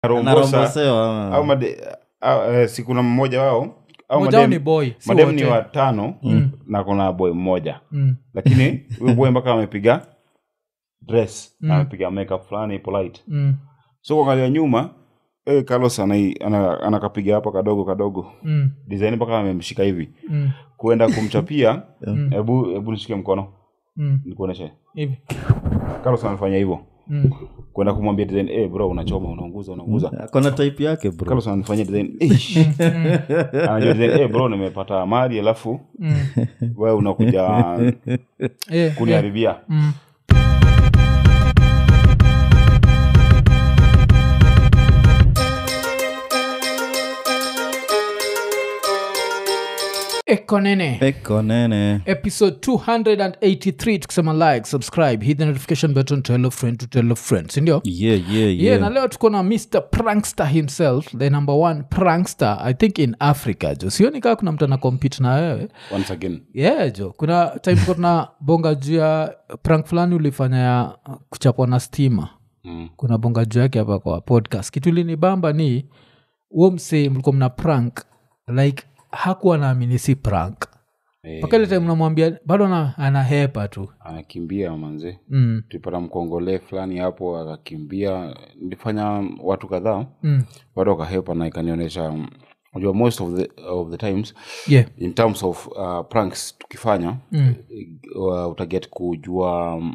Rombosa narombosewa au made, au, eh, si kuna mmoja wao au Moja wao madem- ni boy, si madem ni wote. watano na kuna boy mmoja Mm. lakini huyu boy mpaka amepiga dress amepiga makeup fulani polite Mm. so kuangalia nyuma eh, carlos anai- ana- anakapiga hapa kadogo kadogo Mm. design mpaka amemshika hivi Mm. kuenda kumchapia hebu hebu nishike mkono Mm. nikuoneshe Hivi. carlos anafanya hivyo Mm. kwenda kumwambia design eh bro unachoma unaunguza unaunguza kona type yake bro carlos anafanya design "Eish." anajua design eh bro nimepata mali alafu Mm. wewe unakuja Eh, eh. kuniharibia Mm. ekonene eko nene episode 283 tukisema like subscribe hit the notification button tell a friend to tell a friend sindio yeah, yeah, yeah. na yeah. leo tuko na mr prankster himself the number one prankster i think in africa jo sioni kaa kuna mtu ana compete na wewe once again yeah jo kuna time tuko tuna bonga juu ya prank fulani ulifanya ya uh, kuchapwa na stima mm. kuna bonga juu yake hapa kwa podcast kitu linibamba ni huo msee mlikuwa mna prank like hakuwa naamini si prank eh, mpaka ile time namwambia bado ana- anahepa tu anakimbia manze mm. tulipata mkongole fulani hapo akakimbia nilifanya watu kadhaa Mm. watu wakahepa na ikanionyesha mm, unajua most of the, of the times yeah in terms of uh, pranks tukifanya Mm. uh, utaget kujua um,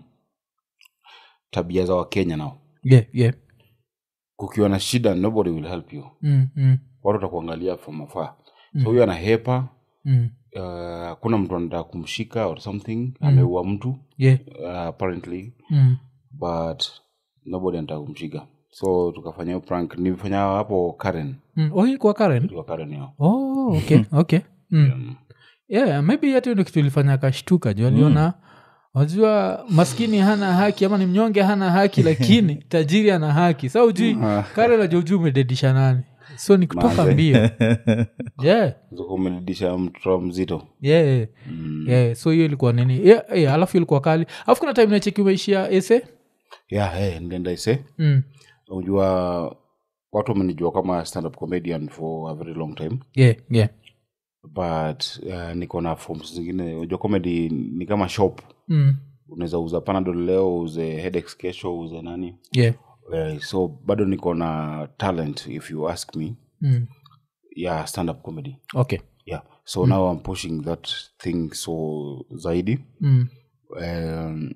tabia za wakenya nao yeah yeah kukiwa na shida nobody will help you mm. Mm. watu watakuangalia from afar so huyo anahepa Mm. uh, kuna mtu anataka kumshika or something ameua mtu yeah uh, apparently mm. but nobody anataka kumshika so tukafanya hiyo prank nilifanya hapo karen Mm. oh hii kwa karen kwa karen yao oh okay okay mm. yeah maybe hata hiyo ndio kitu ilifanya akashtuka juu aliona wajua maskini hana haki ama ni mnyonge hana haki lakini tajiri ana haki sa ujui kare najua ujui umededisha nani so ni kutoka Manze. mbio yeah umelidisha mtoto mzito yeah, yeah. so hiyo ilikuwa nini yeah, yeah, alafu ilikuwa kali alafu kuna time nacheki umeishia ese yeah, hey, nilienda ise mm. unajua watu wamenijua kama stand up comedian for a very long time yeah, yeah. but uh, niko na forms zingine unajua comedy ni kama shop Mm. unaweza uza panadol leo uze headaches kesho uze nani yeah. uh, so bado niko na talent if you ask me Mm. yeah stand up comedy okay yeah so now i'm pushing that thing so zaidi mm. um,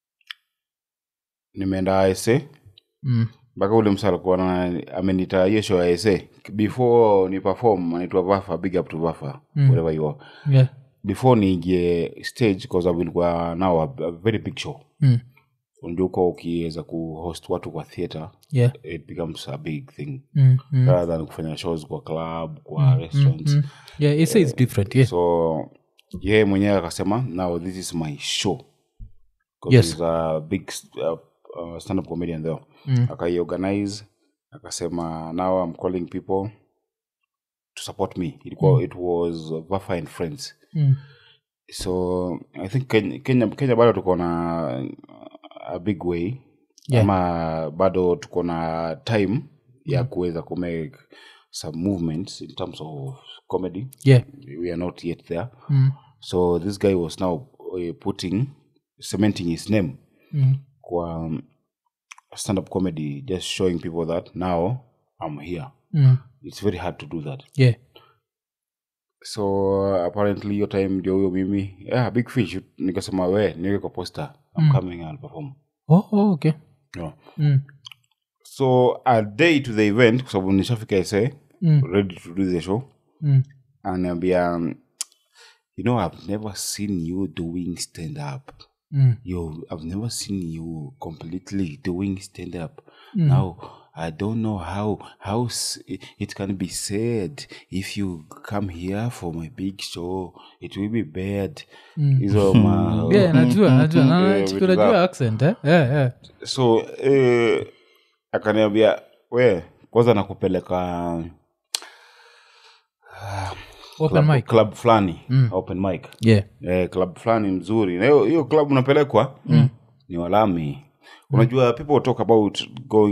nimeenda ase Mm. mpaka ule msa alikuwa na- amenita hiyo show ya ase before ni perform anaitwa vafa big up to vafa Mm. wherever you are yeah. before niingie stage because ilikuwa now a, a very big show Mm. unajua uko ukiweza kuhost watu kwa theatre yeah. it becomes a big thing Mm. Mm. rather than kufanya shows kwa club kwa restaurants Mm. yeah ese is different yeah so yeye mwenyewe akasema now this is my show 'Cause Yes. he's a big uh, uh, stand up comedian there Mm. akaiorganize akasema now i'm calling people to support me ilikuwa it was vafa and friends Mm. so i think kenya, kenya, kenya bado tuko na a big way Yeah. ama bado tuko na time ya kuweza kumake some movements in terms of comedy yeah we are not yet there mm. so this guy was now uh, putting cementing his name Mm. kwa um, stand up comedy just showing people that now i'm here Mm. it's very hard to do that yeah so apparently hiyo time ndio huyo mimi yeah, big fish nikasema we niweke kwa poster i'm Mm. coming i'll perform oh, oh okay yeah. mm. so a day to the event kwa sababu nishafika ese Mm. ready to do the show Mm. anaambia um, you know i've never seen you doing stand up Mm. yo i've never seen you completely doing stand up Mm. now i don't know how how s- it can be said if you come here for my big show it will be bad Mm. hizo ma yeah najua najua Na- Eh, chiki vitu unajua za- accent eh? yeah, yeah. so eh, akaniambia we kwanza nakupeleka open club, mic club fulani Mm. open mic yeah eh, club fulani mzuri na hiyo hiyo club unapelekwa ni walami unajua people talk about going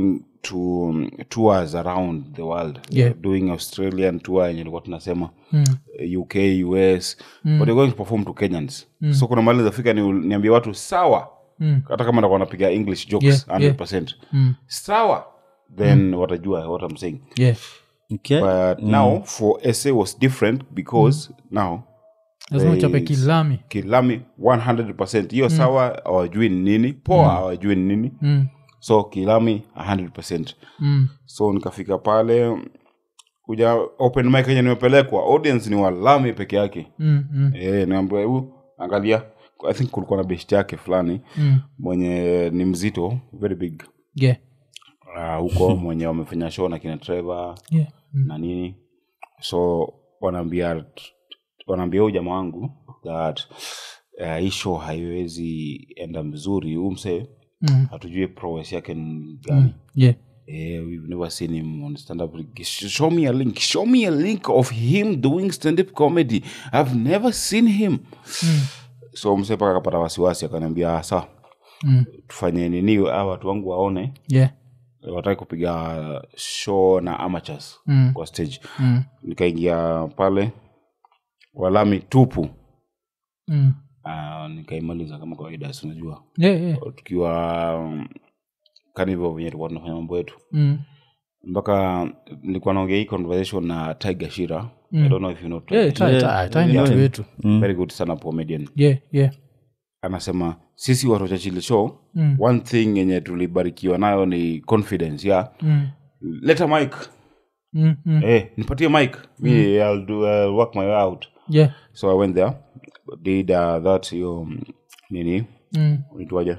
to um, tours around the world Yeah. doing australian tour yenye ilikuwa tunasema Mm. uh, uk us but they're going to perform to kenyans so kuna mali zafika ni niambie watu sawa Mm. hata kama ndakuwa napiga english jokes Yeah, yeah. 100% Mm. sawa then watajua what i'm saying yeah Okay. but now for sa was different because now lazima There uchape is- kilami kilami 100 hiyo sawa hawajui ni nini poa hawajui ni nini mm. so kilami 100 Mm. so nikafika pale kuja open mic yenye nimepelekwa audience ni walami peke yake Mm. Mm. e, niambia hebu angalia i think kulikuwa na best yake fulani Mm. mwenye ni mzito very big yeah Ah, huko mwenye wamefanya show na kina Trevor yeah mm. na nini so wanaambia wanaambia huyu jamaa wangu that uh, hii show haiwezi enda mzuri huu msee Mm. hatujui prowess yake ni gani yeah Eh, we've never seen him on stand up. Show me a link. Show me a link of him doing stand up comedy. I've never seen him. So mse paka akapata wasiwasi akaniambia "Ah, sawa Mm. tufanye nini hawa watu wangu waone yeah wataki kupiga show na amateurs Mm. kwa stage Mm. nikaingia pale walami tupu Mm. uh, nikaimaliza kama kawaida si unajua yeah yeah tukiwa um, kanivo venye tulikuwa tunafanya mambo yetu mm. mpaka nilikuwa naongea hii conversation na tiger shira i don't know if you know yeah Tiger. ta ta ta ni Yeah. watu wetu very good sana comedian yeah yeah anasema sisi watu wa chachili show Mm. one thing yenye tulibarikiwa nayo ni confidence ya mm. leta mic Mm. Mm. eh, nipatie mic mi I'll do, I'll work my way out yeah so i went there did uh, that hiyo mm, nini mm. unaitwaje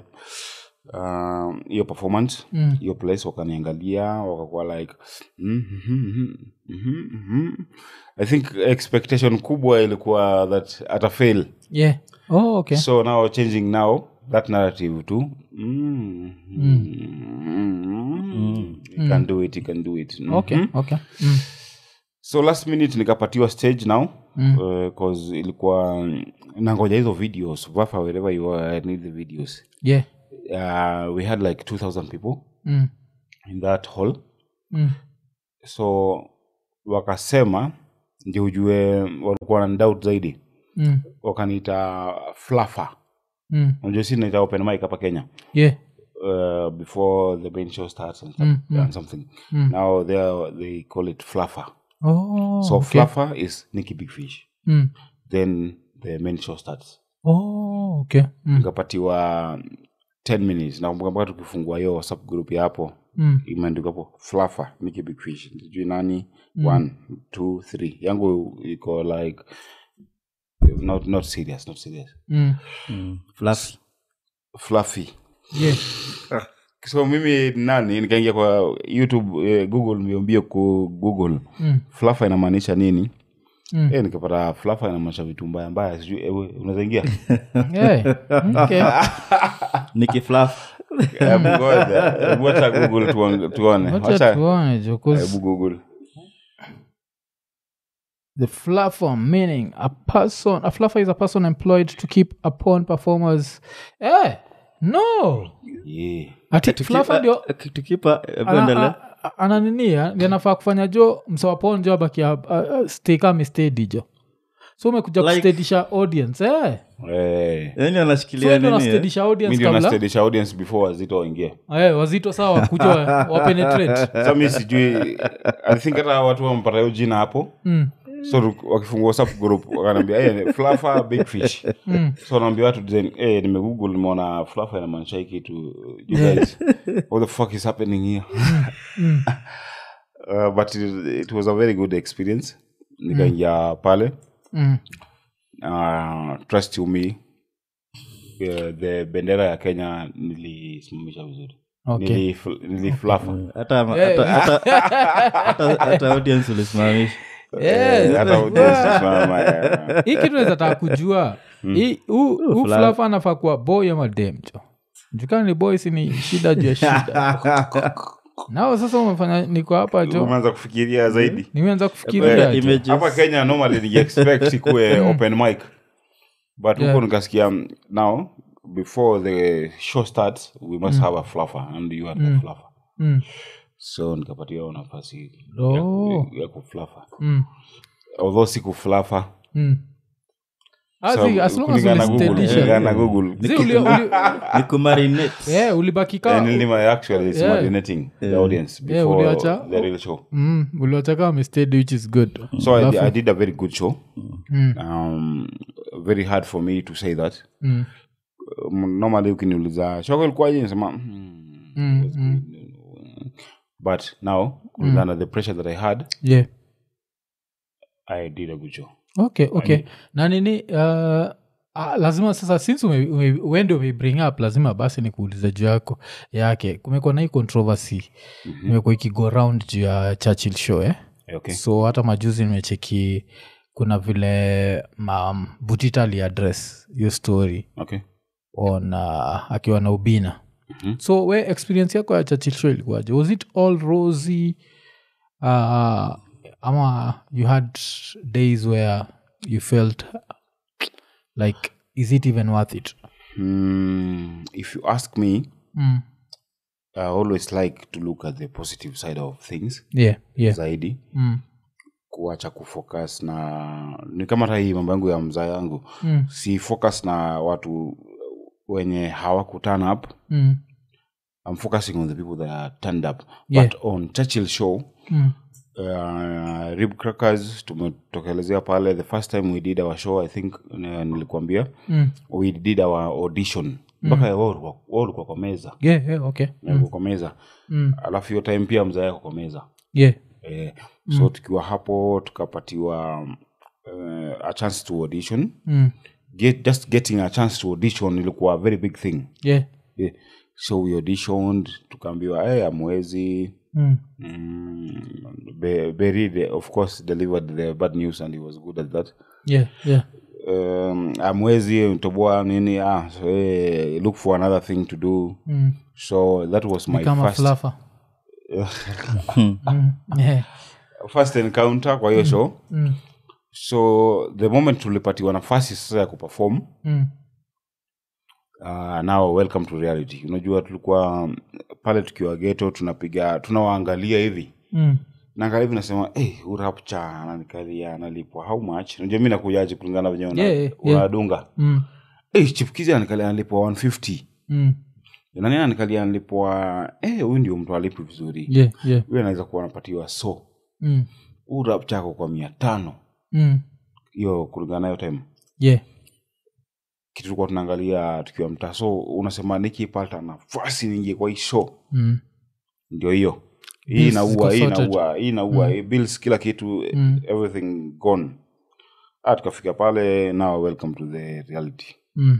Um, hiyo performance Mm. hiyo place wakaniangalia wakakuwa like mm, mhm, mhm, mhm, mhm. i think expectation kubwa ilikuwa that ata fail yeah oh okay so now changing now that narrative to mm, mm, you can do it you can do it Mhm. okay okay mm. so last minute nikapatiwa stage now Mm. uh, cause ilikuwa nangoja hizo videos vafa wherever you are I need the videos yeah uh, we had like 2000 people mm. in that hall Mm. so wakasema ndio ujue walikuwa na doubt zaidi Mm. wakaniita flafa Mm. unajua si naita open mic hapa kenya yeah uh, before the main show starts and, Mm, mm. and something Mm. now they, they call it fluffer oh so okay. fluffer is nicky big fish mm. then the main show starts oh okay mm. nikapatiwa 10 minutes nakumbuka mpaka tukifungua hiyo whatsapp group ya hapo Mm. imeandikwa hapo fluffer nicky big fish sijui nani one two three yangu iko like not, not serious not serious Mm. Mm. Fluffy. fluffy yeah so mimi nani nikaingia kwa youtube eh, google mbiombio ku google mm. flafa inamaanisha nini Mm. eh, nikapata flafa inamaanisha vitu mbaya mbaya sijui eh, we, unaweza ingia yeah okay Nicky Fluff. Hebu ngoja, hebu wacha google tuone- tuone wacha wacha tuone jo 'cause hebu google the fluffer meaning a person a fluffer is a person employed to keep upon performers eh no yeah. ati fluffer ndio tukipa ana- endele a- a- ananinia ndi anafaa kufanya jo msewapon jo abakia stekami jo so umekuja Like- kustedisha audience eh. eh. yani so anashikilia ndio nini eh? nastedisha mi audience ndio kabla nastedisha audience before wazito waingie eh, wazito sawa wakuja wa- wapenetrate sa mi sijui i think hata watu wamepata hiyo jina hapo mm. so tu- wakifungua whatsapp group wakanaambia hey, fluffer big fish Mm. so naambia watu design hey, nimegoogle nimeona fluffer inamaanisha hii kitu you guys what the fuck is happening here Mm. uh, but it, it was a very good experience nikaingia pale Mm. uh, trust you me uh, the bendera ya kenya nilisimamisha vizuri Okay. Nilif- niliflafa hata Eh. hata- hata- hata- hata audience ulisimamisha Yes. hata audience isimama, yeah. hii kitu naweza taka kujua Hii- huu huu fla- flafa anafaa kuwa boy ama dem jo jukana ni boy si ni shida juu ya shida nao sasa umefanya niko hapa jo umeanza kufikiria zaidi nimeanza kufikiria jo. Images. hapa kenya normally ningeexpect ikuwe open mic but Yeah. huko nikasikia mm, now before the show starts we must have a fluffer and you are the fluffer Mm. so nikapatiwa nafasi Oh. ya, ya kuflafa Mm. although si kuflafa Mm. Ah, So, zi- as long as kulingana na Google, ulistedisha. kulingana na Google. Zi, uli- uli- ni kumarinate yeah, ulibaki ka- And nilima actually is Yeah. marinating the audience Yeah, before uliacha- the real show Mm, uliwacha kama umestedi, which is good so I, Alafu- I did a very good show Mm. um, very hard for me to say that Mm. um, normally ukiniuliza shoko ilikuwaje nasema hmm, Mm, it was good. but now kulingana na the pressure that i had yeah i did a good show okay okay na nini uh, ah, lazima sasa since ume, ume, wende umeibring up lazima basi ni kuuliza juu yako yake kumekuwa na hii controversy mm-hmm. imekuwa ikigo round juu ya churchill show eh? okay so hata majuzi nimecheki kuna vile um, butita aliaddress hiyo story okay on uh, akiwa na ubina Mhm. so we experience yako ya churchill show ilikuwaje was it all rosy uh, ama you had days where you felt like is it even worth it mm, if you ask me mm. i always like to look at the positive side of things yeah yeah zaidi mm. kuacha kufocus na ni kama hata hii mambo yangu ya mzaa yangu Mm. si focus na watu wenye hawakuturn up Mm. i'm focusing on the people that are turned up Yeah. but on churchill show Mm. uh, rib crackers tumetokelezea pale the first time we did our show i think uh, nilikuambia Mm. we did our audition mpaka wao walikuwa- wao walikuwa kwa meza yeah yeah okay mm. kwa meza mm. alafu hiyo time pia mzaa yako kwa meza yeah eh, so tukiwa hapo tukapatiwa uh, a chance to audition mm. Get, just getting a chance to audition ilikuwa a very big thing yeah yeah. so we auditioned tukaambiwa hey, amwezi mm. mm, Be- Beri, the- of course delivered the bad news and he was good at that yeah yeah um, amwezi mtoboa nini ah, so, hey, look for another thing to do mm. so that was my kama first, flafa mm. yeah first encounter kwa hiyo show mm. so the moment tulipatiwa nafasi sasa ya kuperform Mm. uh, now welcome to reality unajua tulikuwa um, pale tukiwa geto tunapiga tunawaangalia hivi Mm. naangalia hivi nasema hey, urapcha ananikalia analipwa how much unajua mi nakujaji kulingana venye una- Yeah, yeah, yeah. unadunga Mm. hey, chipkizi ananikalia analipwa 150 Mm. nani ananikalia analipwa eh, huyu ndio mtu alipi vizuri yeah yeah huyu anaweza kuwa anapatiwa so mm. huu rap chako kwa mia tano Mm. hiyo kulingana nayo time yeah kitu tulikuwa tunaangalia tukiwa mtaa so unasema nikipata nafasi ningie kwa hii show mm. ndio hiyo hii Bills inaua ziko hii sorted. inaua hii inaua mm. bills kila kitu Mm. everything gone ah, tukafika pale now welcome to the reality Mm.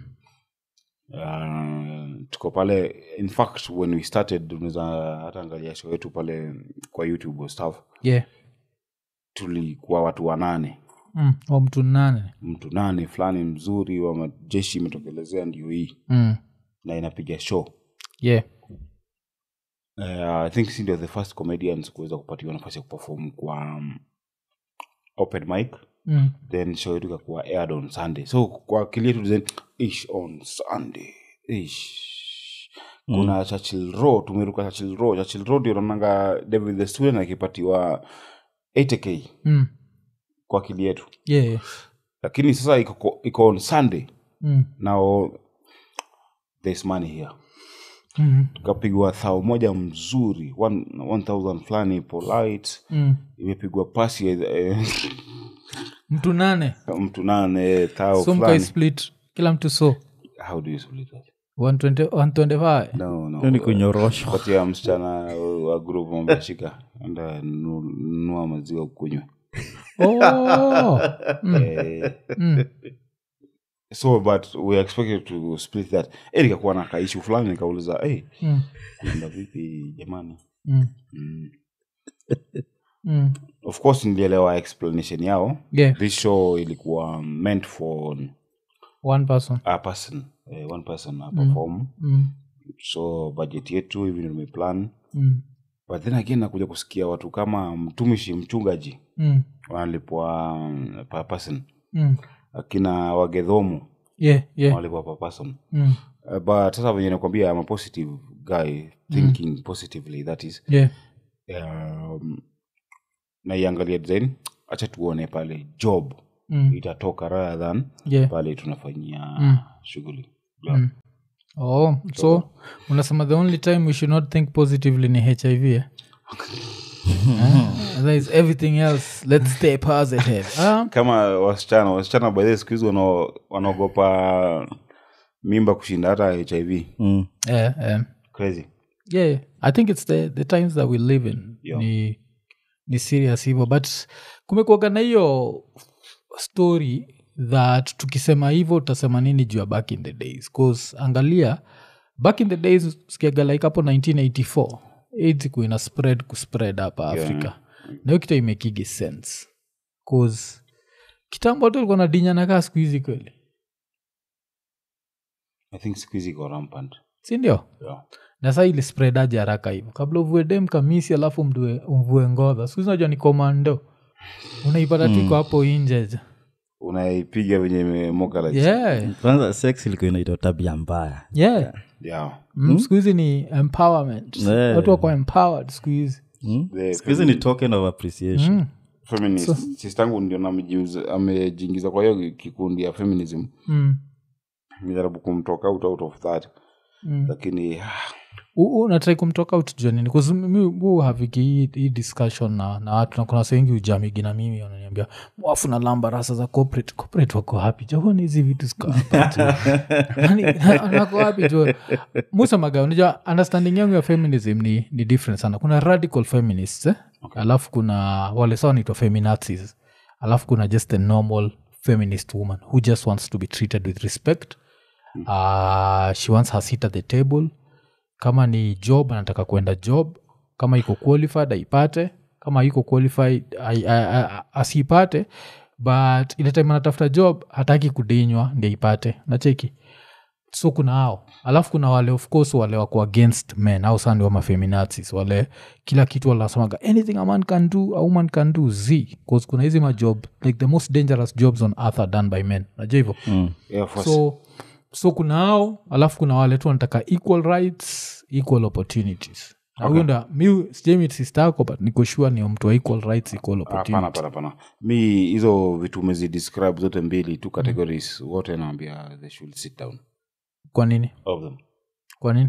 uh, tuko pale in fact when we started unaweza hata angalia show yetu pale kwa youtube or stuff yeah tulikuwa watu wanane mm. wa mtu nane mtu nane fulani mzuri wa majeshi imetokelezea ndio hii mm. na inapiga show yeah uh, i think si ndio the first comedians kuweza kupatiwa nafasi ya kuperform kwa um, open mic mm. then show yetu ikakuwa aired on sunday so kwa akili yetu then ish on sunday ish kuna churchill row tumeruka churchill row churchill row ndio naonanga david the student akipatiwa 80k Mm. kwa akili yetu yeah yeah. lakini sasa iko iko on sunday Mm. now there's money here Mm. tukapigwa thao moja mzuri 1000 fulani polite Mm. imepigwa pasi eh, mtu nane mtu nane thao so mkai fulani split kila mtu so how do you split that 120 125 no no Hiyo ni kunyorosha patia msichana wa group ambashika enda nu- nunua maziwa ukunywe oh. mm. eh, Mm. so but we expected to split that eh, nikakuwa na kaishu fulani nikauliza hey, Mm. kuenda vipi jamani Mm. mm. Mm. of course nilielewa explanation yao yeah this show ilikuwa meant for one person a person eh, one person a perform mm. so budget yetu hivi ndio tumeplan Mm. but then again nakuja kusikia watu kama mtumishi mchungaji Mm. wanalipwa um, per person Mm. akina wagedhomu yeah yeah wanalipwa per person mm. uh, but sasa venye nakwambia I'm a positive guy thinking positively that is yeah um, naiangalia design acha tuone pale job Mm. itatoka rather than yeah. pale tunafanyia Mm. shughuli yeah. Mm. oh so unasema the only time we should not think positively ni hiv eh? Eh, there is everything else let's stay positive um, kama wasichana wasichana by the way siku hizi wana- wanaogopa mimba kushinda hata hiv Mm. yeah, um, crazy yeah i think it's the, the times that we live in Yeah. ni, ni serious hivyo but kumekuaga na hiyo story that tukisema hivyo utasema nini juu ya back in the days bcause angalia back in the days sikiaga like hapo 1984 aids ikuwa ina spread kuspread hapa africa na hiyo kitu imekigi sense bcause kitambo tu ulikuwa nadinya nakaa siku hizi kweli i think siku hizi iko rampant sindio yeah. na saa ili spreadaje haraka hivyo kabla uvue dem kamisi alafu mdue umvue ngodha siku hizi unajua ni komando unaipata tiko hapo inje unaipiga venye imemoka like yeah. kwanza sex ilikuwa inaitwa tabia mbaya yeah. yeah. Mm, siku hizi ni empowerment Yeah. watu wako empowered siku hizi Mm? The Siku hizi ni token of appreciation Mm, feminist sistangu ndio namejiuza- amejiingiza kwa hiyo kikundi ya feminism mm, nijaribu kumtoka out, out of that mm. lakini ah, U- u- natrai kumtoka out jua nini mi haviki hii, hii discussion na, na watu na kuna wase wengi ujamigi na mimi wananiambia mwafu na lamba rasa za corporate corporate wako hapi jahoni hizi vitu ziko hapa tu." Yaani, na- wako hapi tu musemaga unajua understanding yangu ya feminism ni, ni different sana kuna radical feminists eh? okay. alafu kuna wale sawa naitwa feminazis alafu kuna just a normal feminist woman who just wants to be treated with respect uh, she wants her seat at the table kama ni job anataka kwenda job kama iko qualified aipate kama iko qualified ai- ai- ai- asiipate but ile time anatafuta job hataki kudinywa ndi aipate nacheki so kuna hao alafu kuna wale of course wale wako against men au sandi wa mafeminazis wale kila kitu wanasemaga anything a man can do a woman can do z bcause kuna hizi majob like the most dangerous jobs on earth are done by men najua hivyo Mm. Air Force. so so kuna hao alafu kuna wale tu wanataka equal rights equal opportunities Na huyo nda mi sijemi sister yako but niko sure ni mtu wa equal rights equal hapana opportunity hapana hapana mi hizo vitu umezidescribe zote mbili two categories wote naambia they should sit down kwa nini of them kwa nini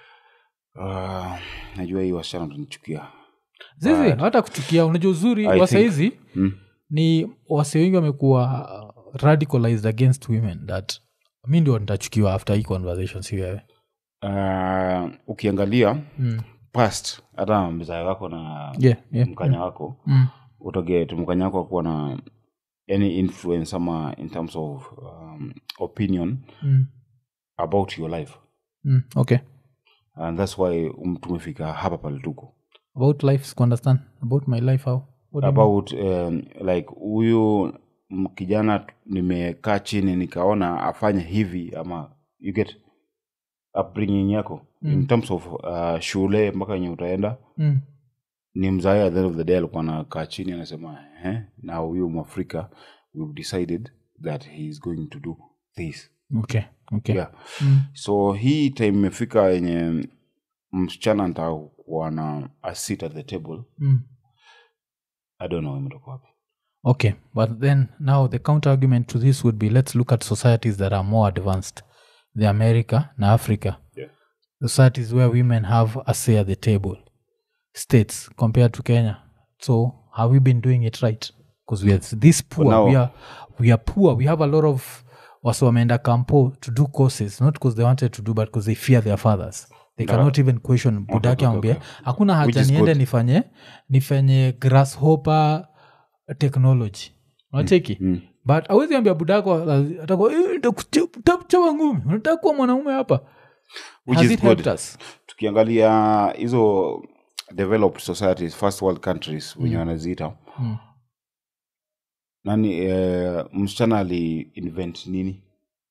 uh, najua hii wasichana tunichukia zizi hata kuchukia unajua uzuri I wasaizi mm. ni wase wengi wamekuwa uh, radicalized against women that mi ndio nitachukiwa after hii conversation si wewe uh, ukiangalia mm. past hata mzae wako na yeah, yeah. mkanya wako Mm. utoget mkanya wako akuwa na any influence ama in terms of um, opinion Mm. about your life Mm. okay and thats why um, tumefika hapa pale tuko about life siku understand about my life how What do you mean? about um, like huyu m- kijana nimekaa chini nikaona afanye hivi ama you get upbringing yako mm. in terms of uh, shule mpaka enye utaenda mm. ni mzae at the end of the day alikuwa anakaa chini anasema eh, na huyu mwafrika we've decided that he is going to do this okay okay yeah. Mm. so hii time imefika yenye msichana ntaa kuwa na a seat at the table Mm. i don't know imetoka wapi Okay, but then now the counter argument to this would be let's look at societies that are more advanced, the America na Africa. Yeah. Societies where women have a say at the table, states compared to Kenya. So have we been doing it right? Because we are this poor. now- we are we are poor. We have a lot of wasi wameenda campo to do courses not because they wanted to do but because they fear their fathers they cannot even question budake okay, ambie okay. hakuna Which haja is niende good. nifanye nifanye grasshopper technology unacheki Mm. but awezi ambia budako atakuwa "Eh, nitakuchapa ngumi unataka kuwa mwanaume hapa Which Has is it helped good. us? tukiangalia hizo developed societies first world countries wenye wanaziita Mm. nani eh, msichana ali invent nini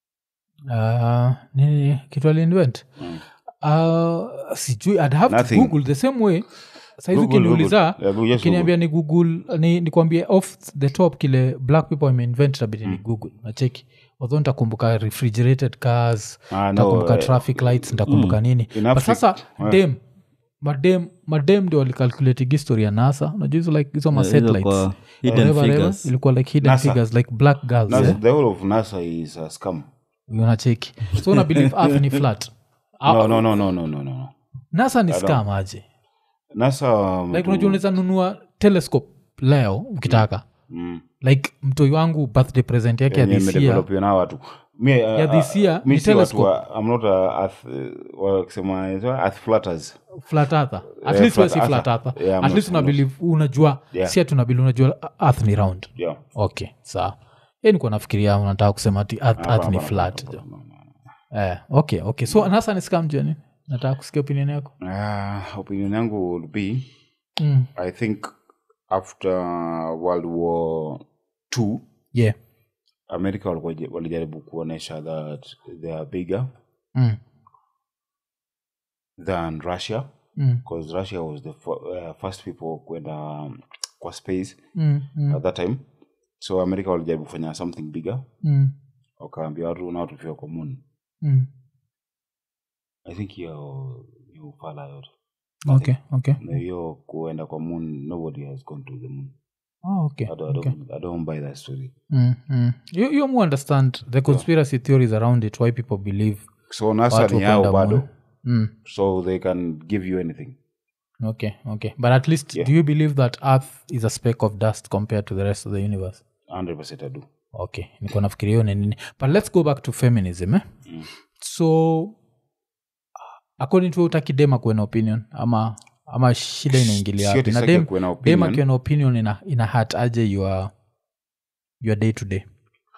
Ah, nini kitu aliinvent Mm. uh, sijui i'd have Nothing. to google the same way saizi Google, ukiniuliza Google. Yeah, Google, just ukiniambia ni google ni, nikwambie off the top kile black people imeinvent tabidi ni google nacheki although nitakumbuka refrigerated cars Ah, no, nitakumbuka eh, traffic lights nitakumbuka nini In but Africa- sasa yeah. dem madem madem ndio walicalculate history ya nasa unajua hizo like hizo ma Hizo satellites kwa hidden Whatever, whatever, figures. ilikuwa like hidden NASA. figures like black girls NASA, eh? the whole of nasa is a scam unacheki so una believe earth ni flat Ah, no, no, no, no, no, no, no. nasa ni scam aje nasa um, like unajua unaweza nunua telescope leo ukitaka mm, like mtoi wangu birthday present yake ya yenye this year imedevelopiwa na watu Mi, uh, Ya this year mi ni si watu telescope. wa- I'm not a earth, uh, wakisema is what? earth flatters flat earther at Yeah, least we flat si flat earther. earther Yeah, I'm at not- least I'm una not. believe unajua Yeah. si ati unabili unajua earth ni round yeah. okay sawa ye nikuwa nafikiria unataka kusema ati earth, Hapana, earth ni hapana, flat hapana, jo hapana, hapana. eh, okay okay so nasa ni scam joni nataka kusikia opinion yako Uh, opinion yangu would be mm. i think after world war two yeah america walikuwa je- walijaribu kuonyesha that they are bigger mm. than russia Mm. because russia was the fir- uh, first people kwenda um, kwa space Mm. Mm. at that time so america walijaribu kufanya something bigger Mm. wakaambia watu nao tufika kwa moon Mm. i think hiyo ni ufala yote okay okay na hiyo kuenda kwa moon nobody has gone to the moon oh, okay, I, don't, okay. I, don't, I don't buy that story Mm, mm. You, you more understand the conspiracy theories around it why people believe so nasa watu ni yao kwenda bado moon. mm. so they can give you anything okay okay but at least Yeah. do you believe that earth is a speck of dust compared to the rest of the universe 100% i do okay niko nafikiria hiyo ni nini but let's go back to feminism eh? Mm. so according to utaki dem akuwe na opinion ama ama shida inaingilia Sio wapi na tisaki dem, akuwe na dem opinion. akiwa na opinion ina, ina hat aje your, your day to day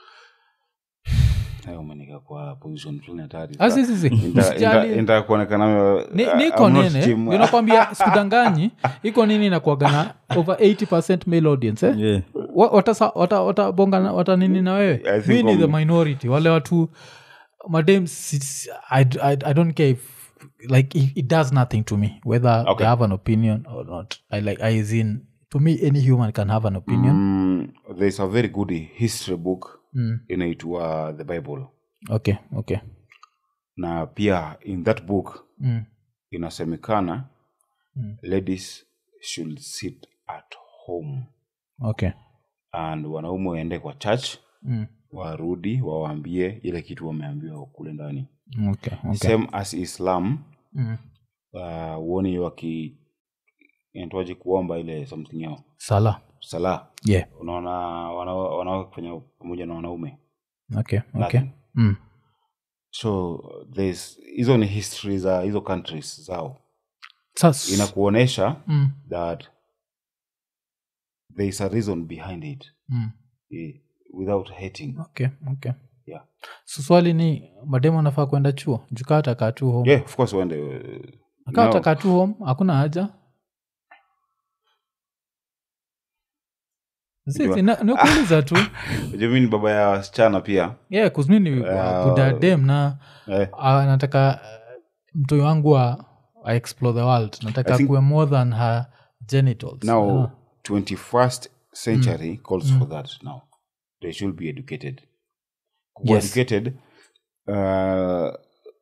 Hayo umenika kwa position fulani hatari Ah, si, si, si. Usijali. ntaa kuonekana Ni- uh, niko I'm not nini Jim. unakwambia sikudanganyi iko nini inakuaga na over 80 male audience eh? Yeah. Wa- watasa- wata- watabonga na- wata nini na wewe I think mi ni the um, minority wale watu madam I, I, i don't care if like it, it does nothing to me whether Okay. they have an opinion or not i like I as in to me any human can have an opinion Mm, there's a very good history book Mm. inaitwa the bible okay okay na pia in that book mm. inasemekana Mm. ladies should sit at home okay and wanaume waende kwa church mm. warudi wawaambie ile kitu wameambiwa kule ndani okay okay same as islam mm. uh, uoni waki inatwaji kuomba ile something yao sala sala yeah unaona wana- wanawake kufanya pamoja na wanaume okay okay Latin. mm. so there's hizo ni history za hizo countries zao Sas- inakuonyesha mm. that there is a reason behind it Mm. eh, without hating okay okay yeah. so swali ni mademu anafaa kwenda chuo jukaa atakaa tu home yeah of course uende uh, akaa no. atakaa tu home hakuna haja Sisi, na- nikuuliza tu Unajua mimi ni baba ya wasichana pia yeah, kuzmini Uh, buda dem na eh, uh, nataka uh, mtoi wangu wa I explore the world nataka I think- kuwe more than her genitals now Ah. 21st century calls for that now they should be educated Kuwa Yes. educated uh,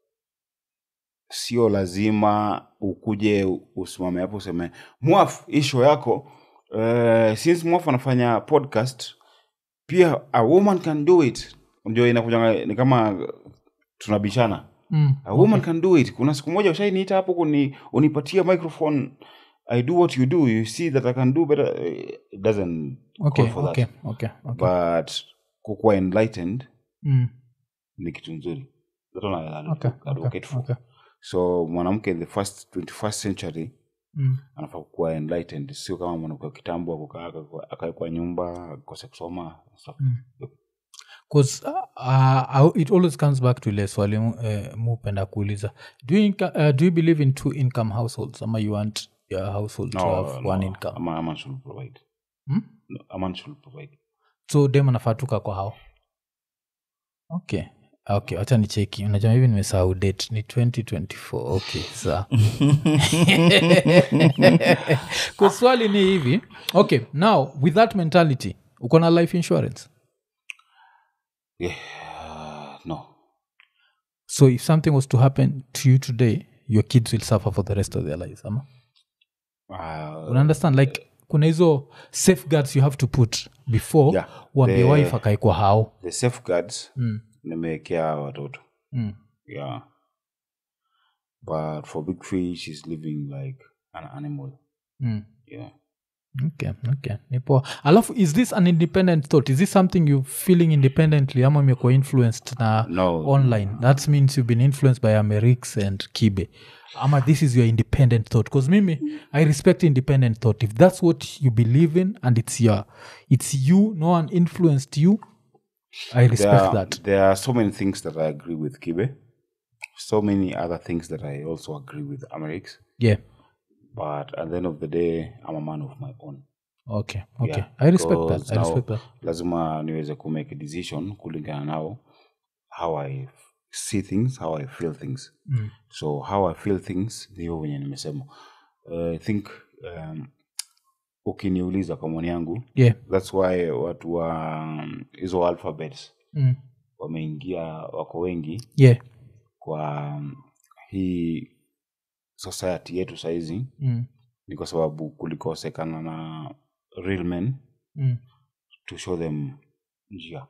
sio lazima ukuje usimame hapo useme mwaf hii show yako uh, since mwaf anafanya podcast pia a woman can do it ndio inakuja ni kama tunabishana Mm, a woman can do it kuna siku moja ushainiita hapo kuni unipatia microphone i do what you do you see that i can do better it doesn't okay, call for okay, that okay, okay. but kukuwa enlightened Mm, ni kitu nzuri That one I okay, advocate okay, for. okay. so mwanamke in the first 21st century Mm, anafaa kuwa enlightened sio kama mwanamke wa kitambo akukaa akae kwa nyumba akose kusoma stuff. Mm. 'Cause, uh, uh, it always comes back to ile swali uh, mupenda kuuliza do you, inca- uh, do you believe in two income households ama you want your household to have one income a man- a man should provide Hmm? No, a man should provide so dem anafatuka kwa hao okay okay wacha ni cheki unajua hivi nimesahau date ni 2024 okay saa kwa swali ni hivi okay now with that mentality uko na life insurance yeah, no so if something was to happen to you today your kids will suffer for the rest of their lives ama uh, una understand like kuna hizo safeguards you have to put before Yeah. uambie The- wife akaekwa hao the safeguards mm. nimewekea watoto Mm. yeah but for big fish is living like an animal Mm. yeah okay okay ni poa alafu is this an independent thought is this something you feeling independently ama umekuwa influenced na no online that means you've been influenced by amerix and kibe ama this is your independent thought because mimi i respect independent thought if that's what you believe in and it's your it's you no one influenced you i respect there are, that there are so many things that i agree with kibe so many other things that i also agree with amerix yeah but at the end of the day i'm a man of my own okay okay Yeah, i respect that because i now respect that lazima niweze kumake a decision kulingana nao how i f- see things how i feel things Mm. so how i feel things ndio wenye nimesema uh, i think um, ukiniuliza kwa maoni yangu yeah thats why watu wa um, hizo alphabets mm. wameingia wako wengi yeah kwa um, hii society yetu sahizi mm. ni kwa sababu kulikosekana na real men Mm. to show them njia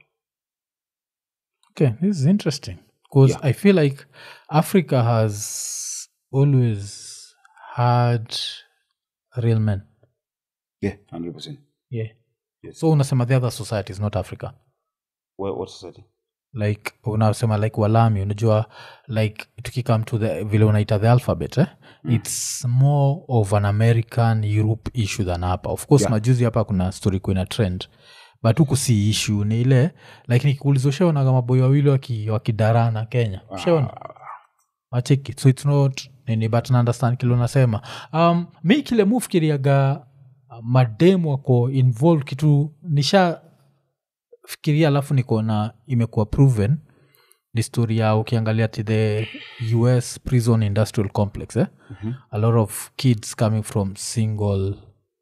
Okay, this is interesting because Yeah. I feel like Africa has always had real men. yeah 100% Yeah. Yes. So unasema the other societies, not Africa. Wha- what society Like unasema like walami unajua like tukikam to the vile unaita the alphabet eh? it's more of an american europe issue than hapa of course Yeah. majuzi hapa kuna story kuina trend but huku si issue ni ile like nikikuuliza ushaonaga maboi wawili waki- wakidarana kenya ushaona macheki so its not nini but naundestand kile unasema um, mi kile mufikiriaga mademu wako involved kitu nisha fikiria alafu nikaona imekuwa proven ni story ya ukiangalia ti the us prison industrial complex eh? Mhm. a lot of kids coming from single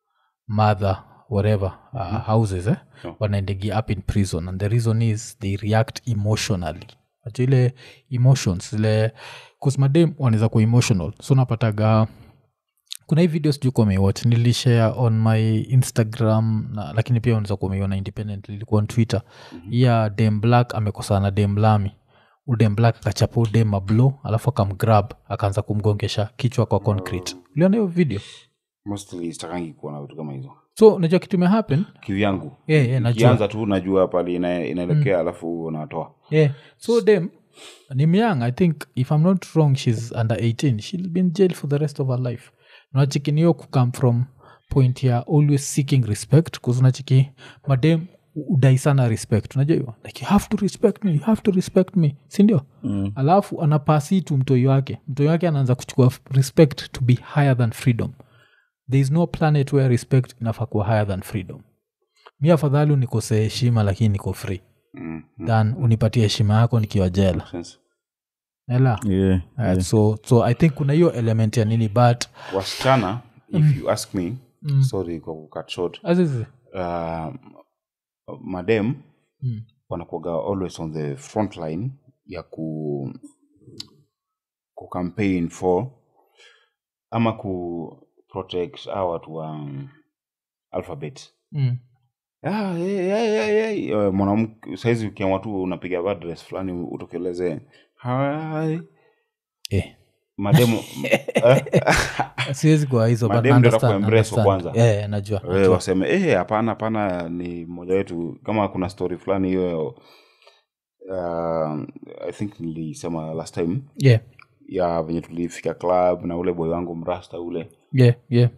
mother whatever uh, houses eh? Yeah. wanaendegia up in prison and the reason is they react emotionally Acha ile emotions zile kusmadem wanaweza kuwa emotional so napataga kuna hii video sijuu kumeiwatch nilishare on my instagram na, lakini pia unaweza kumeiona independently ilikuwa on twitter mm-hmm. ya dem black amekosana na dem lami udem black akachapa udem mablo alafu akamgrab akaanza kumgongesha kichwa kwa concrete uliona hiyo video mostly sitakangi kuona vitu kama hizo so unajua kitu imehappen kivyangu yeah, yeah, najua kianza tu najua pali ina, inaelekea alafu unatoa yeah. so dem ni myang i think if i'm not wrong she's under 18 she'll be in jail for the rest of her life unachikiniyo kukam from point ya always seeking respect bcause unachiki madem udai sana respect unajua hiyo like you have to respect me you have to respect me sindio Mm. alafu anapasi tu mtoi wake mtoi wake anaanza kuchukua respect to be higher than freedom there is no planet where respect inafaa kuwa higher than freedom mi afadhali unikosee heshima lakini niko free mm. mm. than unipatie heshima yako nikiwa jela Sense. ela Yeah, Uh, yeah. so so i think kuna hiyo element ya nini but wasichana if you ask me Mm. sorry kwa kucut short azizi uh, madem Mm. wanakuaga always on the front line ya ku ku campaign for ama ku protect hawa watu wa um, alphabet mm. Ah, hey, hey, hey, hey. Uh, mwanamke saizi ukiamua tu unapiga adress fulani utokeleze Hi. eh. mademu eh, siwezi kwa hizo but Madem ndio understand, atakuembrace wa understand. kwanza. Eh, najua, eh, najua. waseme eh, hapana hapana ni mmoja wetu kama kuna story fulani hiyo uh, i think nilisema last time yeah ya venye tulifika club na ule boy wangu mrasta ule yeah yeah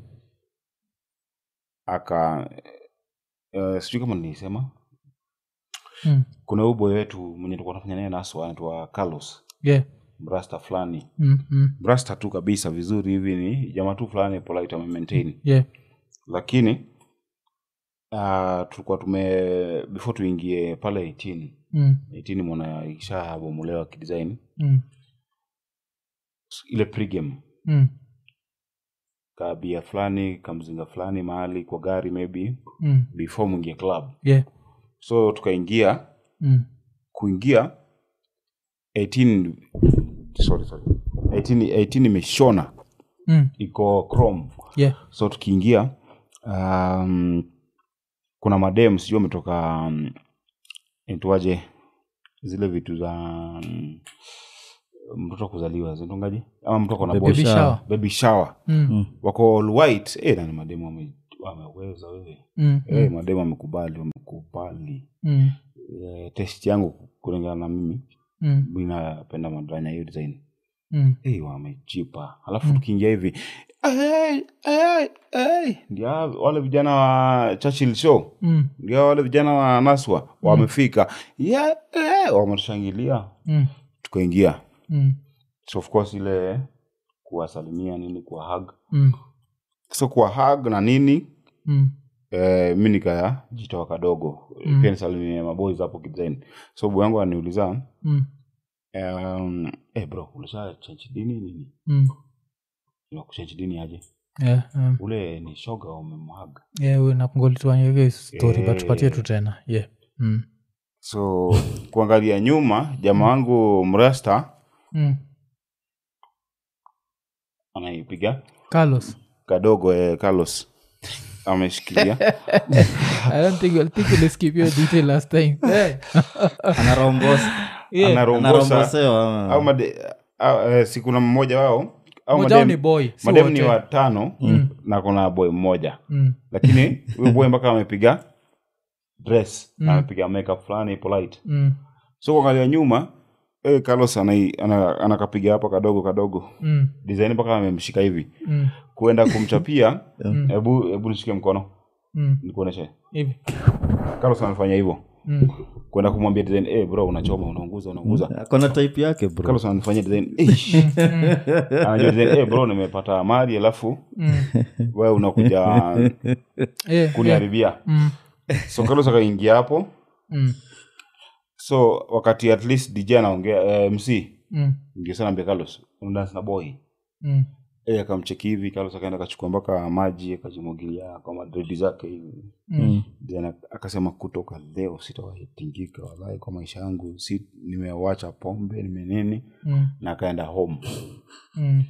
aka uh, sijui kama nilisema mm. kuna huyu boy wetu mwenye tulikuwa tunafanya naye naso anaitwa carlos yeah mrasta fulani mm. Mm. mrasta tu kabisa vizuri hivi ni jamaa tu fulani polite amemaintain yeah lakini uh, tulikuwa tume before tuingie pale 18 mm. 18 mwana ishabomolewa kidesign Mm. ile pregame Mm. kabia fulani kamzinga fulani mahali kwa gari maybe Mm. before mwingie club yeah so tukaingia mm. kuingia 18 sorry sorry 18 18 imeshona Mm. iko chrome yeah so tukiingia um, kuna madem sijui ametoka um, intuaje zile vitu za um, mtoto kuzaliwa zintongaje ama mtu ako na Baby boy. baby shower baby shower Mm. wako all white eh, nani mademu wame- wameweza wewe Mm. eh, mademu wamekubali wamekubali Mm. eh, test yangu kulingana na mimi Mm. mi napenda madranya hiyo design Mm. hey, wamechipa alafu tukiingia hivi hey, hey, hey. ndio wale vijana wa Churchill show Mm. ndio wale vijana wa naswa wamefika yeah, hey, wametushangilia Mm. tukaingia Mm. so of course ile kuwasalimia nini kuwa hug Mm. so kuwa hug na nini Mm. eh, mi nikaya jitoa kadogo Mm. pia nisalimie maboys hapo kidesign so bu yangu aniuliza Mm. um, eh bro ulisha change dini nini Mm. kuchange dini aje Yeah, um, ule ni shoga umemhaga yeah, we napngolitwanyege story Yeah. but tupatie tu tena yeah mm. so kuangalia nyuma jamaa wangu mrasta Mm. anaipiga carlos kadogo eh, carlos ameshikilia i don't think, I think we'll skip your detail last time hey. anarombosa yeah. anarombosa anarombosewa au made, au, eh, si kuna mmoja wao au Moja wao madem- ni boy si madem ni wote. watano na kuna boy mmoja Mm. lakini huyu boy mpaka amepiga dress amepiga makeup fulani polite Mm. so kuangalia nyuma eh, carlos anai- ana- anakapiga hapa kadogo kadogo Mm. design mpaka amemshika hivi Mm. kuenda kumchapia hebu hebu nishike mkono Mm. nikuoneshe hivi carlos amefanya hivyo Mm. kwenda kumwambia design eh bro unachoma unaunguza unaunguza akona type yake bro carlos anafanyia design "Eish." anajua design eh bro nimepata mali alafu Mm. wewe unakuja Yeah, yeah. kuniharibia Mm. so carlos akaingia hapo Mm. so wakati at least dj anaongea eh, mc Mm. ndio sana ambia carlos unadance na boy Mm. Eh, akamcheki hivi carlos akaenda akachukua mpaka maji akajimwagilia kwa madredi zake hivi Mm. then ak- akasema kutoka leo sitawahitingika walai kwa maisha yangu si nimewacha pombe nimenini Mm. na akaenda home Mm.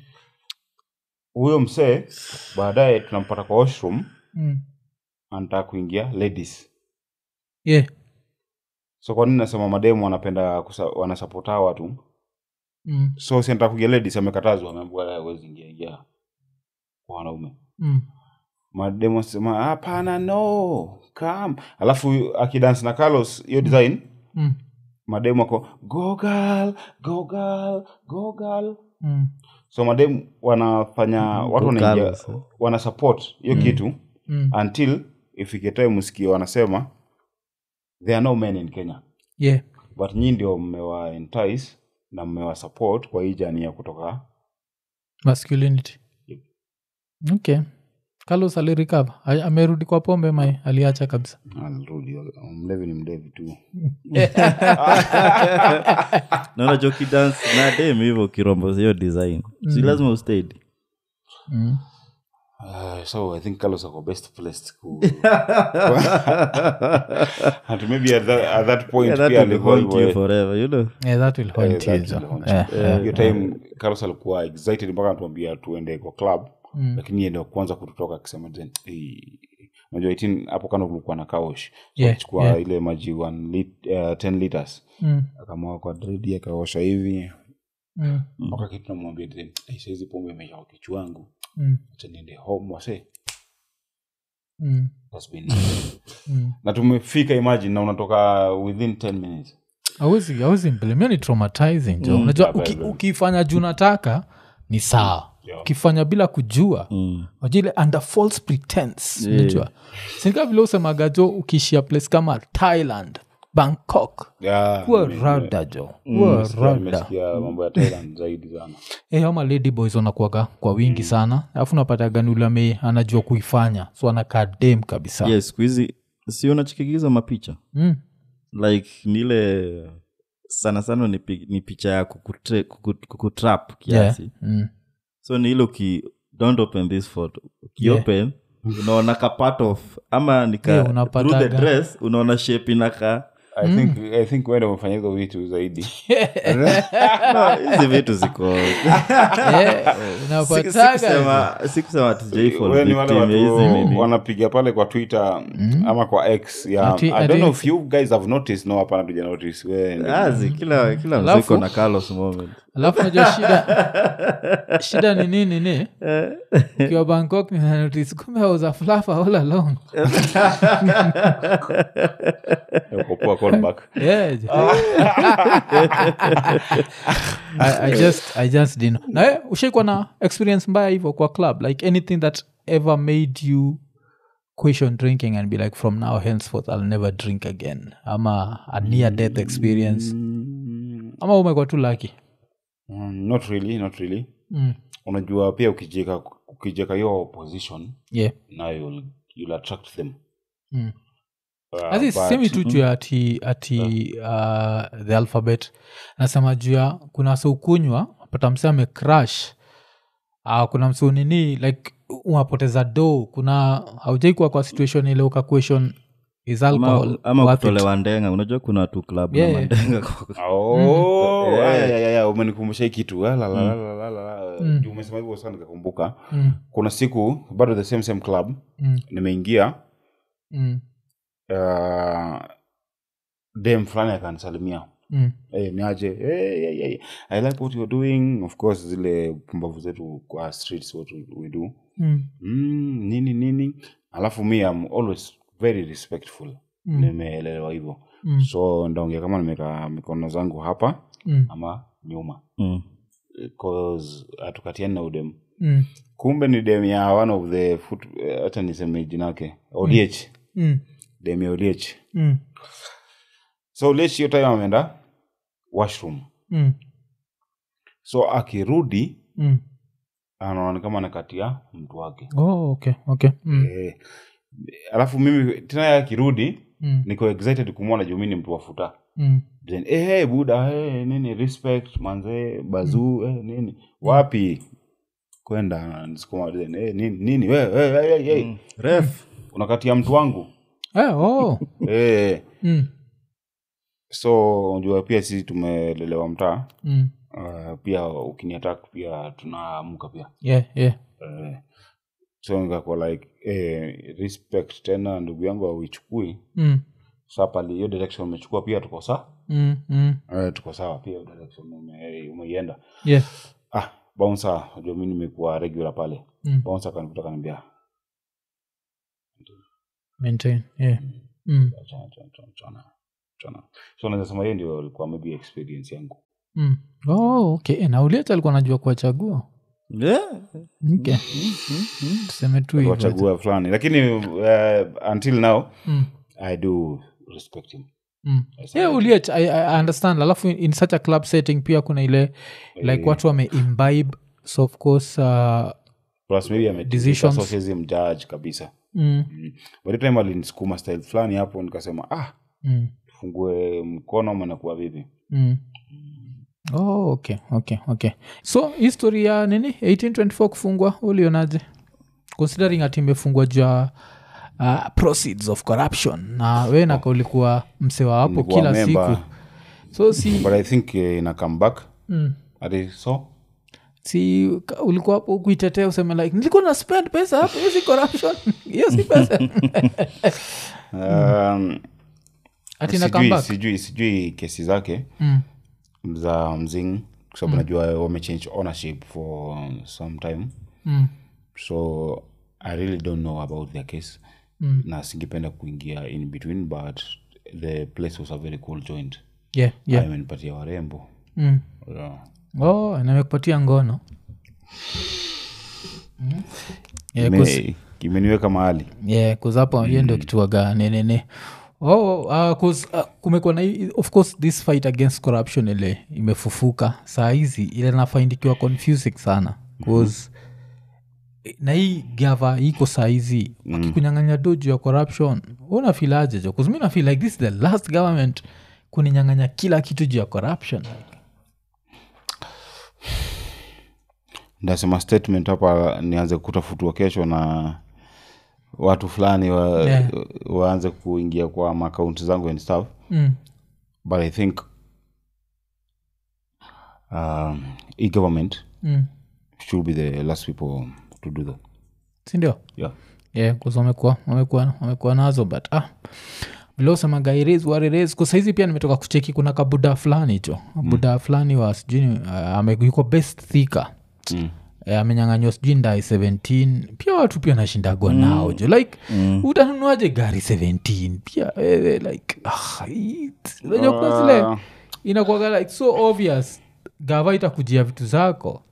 huyo msee baadaye tunampata kwa washroom Mm. anataka kuingia ladies yeah so kwa nini nasema mademu wanapenda kusa, wanasapota hawa watu Mm. so si anataka kuingia ladies amekatazwa ameambiwa awezi ingia ingia kwa wanaume Mm. mademu asema hapana no kam alafu akidance na carlos hiyo design Mm. mademu ako gogal gogal gogal Mm. so mademu wanafanya watu wanaingia Carlos, eh. wana support hiyo kitu Mm. until ifike time msikie wanasema there are no men in kenya yeah but nyii ndio mmewa entice na mmewa support kwa hii jani ya kutoka masculinity okay carlos alirikava amerudi kwa pombe mai aliacha kabisa alirudi mlevi ni mlevi tu naona jokidance na dem hivyo kirombo hiyo design si lazima ustadi mm. Uh, so i think carlos ako best placed ku and maybe at that, at that point Yeah, that pia will alikuwa haunt you hivyo, forever you know yeah, that will eh, haunt that you, so. will haunt Eh, you. eh. hiyo time carlos alikuwa excited mpaka anatuambia tuende kwa club Mm. lakini yeye ndio kwanza kututoka akisema then "Eh, unajua 18 hapo kando kulikuwa na kaosh so Yeah, alichukua yeah. ile maji 1 lit, uh, 10 liters Mm. akamwaga kwa dredi akaosha hivi Mm. mpaka kitu namwambia then "Eh, saizi pombe imesha kwa kichwa wangu Mm. acha niende home wase Mm. That's been Mm. na tumefika imagine na unatoka within 10 minutes awezi awezi mpelemia ni traumatizing jo unajua Yeah, uki, very, very. ukifanya juu nataka ni sawa Yeah. ukifanya bila kujua Mm. wajile under false pretense unajua sinika vile usemaga jo ukiishia place kama thailand bangkok Yeah, kuwa nime- rada jo nime- kuwa nimesikia- rada nimesikia mambo ya Thailand zaidi sana Eh, ama lady boys wanakuaga kwa wingi sana alafu napata ule anajua kuifanya so anakaa dem kabisa yes siku hizi si unachikigiza mapicha mm. like nile sana sana ni, pi- ni picha ya kukutre- kuku- kukutrap kiasi yeah. mm. so ni ile uki don't open this photo ukiopen unaona ka part of ama nika Yeah, through the unapataga. dress unaona shape inaka I think I think wenda umefanya hizo vitu zaidi No, hizi vitu ziko Eh, Siku- unapataga sikusema- sikusema tujaifall Wewe ni wale victim ya hizi watu nini. wanapiga pale kwa twitter ama kwa x yeah. Ati- i ati- don't know if you guys have noticed no hapana tuja notice we Azi, kila kila Alafu- mziko na carlos moment alafu najua shida shida ni nini ni ukiwa bangkok ninanotice kumbe I was a fluffer all along uko poa callback Yeah. I, I just i just didn't know. na eh, ushaikuwa na experience mbaya hivyo kwa club like anything that ever made you question drinking and be like from now henceforth i'll never drink again ama a near death experience ama umekuwa tu laki mm, not really not really mm. unajua pia ukijeka ukijeka hiyo position yeah na you'll, you'll attract them mm. uh, Asi but- semi tu juu ya ati, ati uh, the alphabet nasema juu ya kuna wase ukunywa pata mse amecrash uh, kuna mse unini like unapoteza do kuna haujaikuwa kwa situation ile uka question is alcohol ama, ama worth it? kutolewa ndenga unajua kuna tu club Yeah, na yeah. mandenga kwa- Oh, Mm. aya, aya, aya, umenikumbusha hii kitu Ah, la, la, la, la, la, la, la. Mm. Juu umesema hivyo sana nikakumbuka Mm, kuna siku bado the same same club mm, nimeingia mm, uh, dem fulani akanisalimia mm, hey, niaje hey, hey, hey. i like what you're doing of course zile pumbavu zetu kwa streets what we, we do mm, mm, nini nini alafu mi am always very respectful Mm. nimeelelewa hivyo mm, so ndaongea kama nimeka mikono zangu hapa mm, ama nyuma Mm. cause hatukatiani na udem mm, kumbe ni dem ya one of the foot eh, hata niseme jinake odh mm, dem ya odh mm, so odh hiyo time ameenda washroom mm, so akirudi mm. anaona kama anakatia mtu wake Oh, okay, okay. Mm, eh, alafu mimi tena yeye akirudi mm, niko excited kumwona juu mi ni mtu wafuta mm, then eh, hey, buda hey, nini respect manze bazuu eh, nini wapi kwenda nisikuma then eh, nini nini we, we, we, hey, hey. Mm. ref unakatia mtu wangu Eh, oh. eh, Mm, so unajua pia sisi tumelelewa mtaa mm. uh, pia ukiniatak pia tunaamka pia Yeah, yeah. uh, so nikakuwa like eh, respect tena ndugu yangu auichukui Mm, sa pali hiyo direction umechukua pia tuko saa mm, mm. uh, tuko sawa pia hiyo direction ume- umeienda Yeah. ah bouncer unajua mi nimekuwa regular pale Mm. bouncer kanikuta kaniambia Maintain. Yeah. Mm, chana chana chana chana chana so naweza sema hiyo ndio ilikuwa maybe experience yangu mm. Oh, okay. na uliacha alikuwa najua kuwachagua Yeah. okay. tuseme tu hivyo. wachagua fulani lakini uh, until now Mm, i do respect him mm. Yes, yeah, I- uliach I, I understand alafu in, in such a club setting pia kuna ile like Eh. watu wameimbibe so of course uh, plus maybe ame- Decisions. so siwezi mjudge kabisa mm, mm. but the time alinisukuma style fulani hapo nikasema ah mm, tufungue mkono ama nakuwa vipi mm. Oh, okay okay okay so history ya nini 1824 kufungwa ulionaje considering ati imefungwa juu ya uh, proceeds of corruption na we naka ulikuwa msewa hapo Nilikuwa kila member. siku so si but i think uh, ina come back mm, ati so si ka- ulikuwa hapo kuitetea useme like nilikuwa na spend pesa hapo hiyo si corruption hiyo si pesa um, ati na sijui, comeback sijui sijui kesi zake mm, za mzing kwa sababu najua wamechange ownership for some time mm, so i really don't know about their case Mm. na singependa kuingia in between but the place was a very cool joint yeah, yeah. amenipatia warembo Mm. yeah. oh namekupatia ngono Mm. Yeah, 'cause- Ime- imeniweka mahali yeah, 'cause hapo hiyo ndio kituaga nenene oh, uh, 'cause, uh, kumekuwa na hii- of course this fight against corruption ile imefufuka saa hizi ile nafaindikiwa confusing sana bcause na hii gava iko saa hizi wakikunyang'anya do juu ya corruption unafilaje jo 'Cause mi nafeel like this is the last government kuninyang'anya kila kitu juu ya corruption ndasema statement hapa nianze kutafutwa kesho na watu fulani wa, Yeah. waanze kuingia kwa makaunti zangu and stuff mm. but i think um, e-government Mm. should be the last people to do that sindio yeah yeah, 'cause wamekuwa wamekuwa wamekuwa nazo but ah vile usemaga ires wareres kusaizi pia nimetoka kucheki kuna kabuda fulani hicho buda fulani wa sijui uh, ame- yuko best thika mm. Eh, amenyanganywa sijui ndai 17 pia watu pia nashindagwa nao jo like utanunuaje gari 17 pia wewe like ah, it- unajua kuna zile Ah, inakuaga like so obvious gava itakujia vitu zako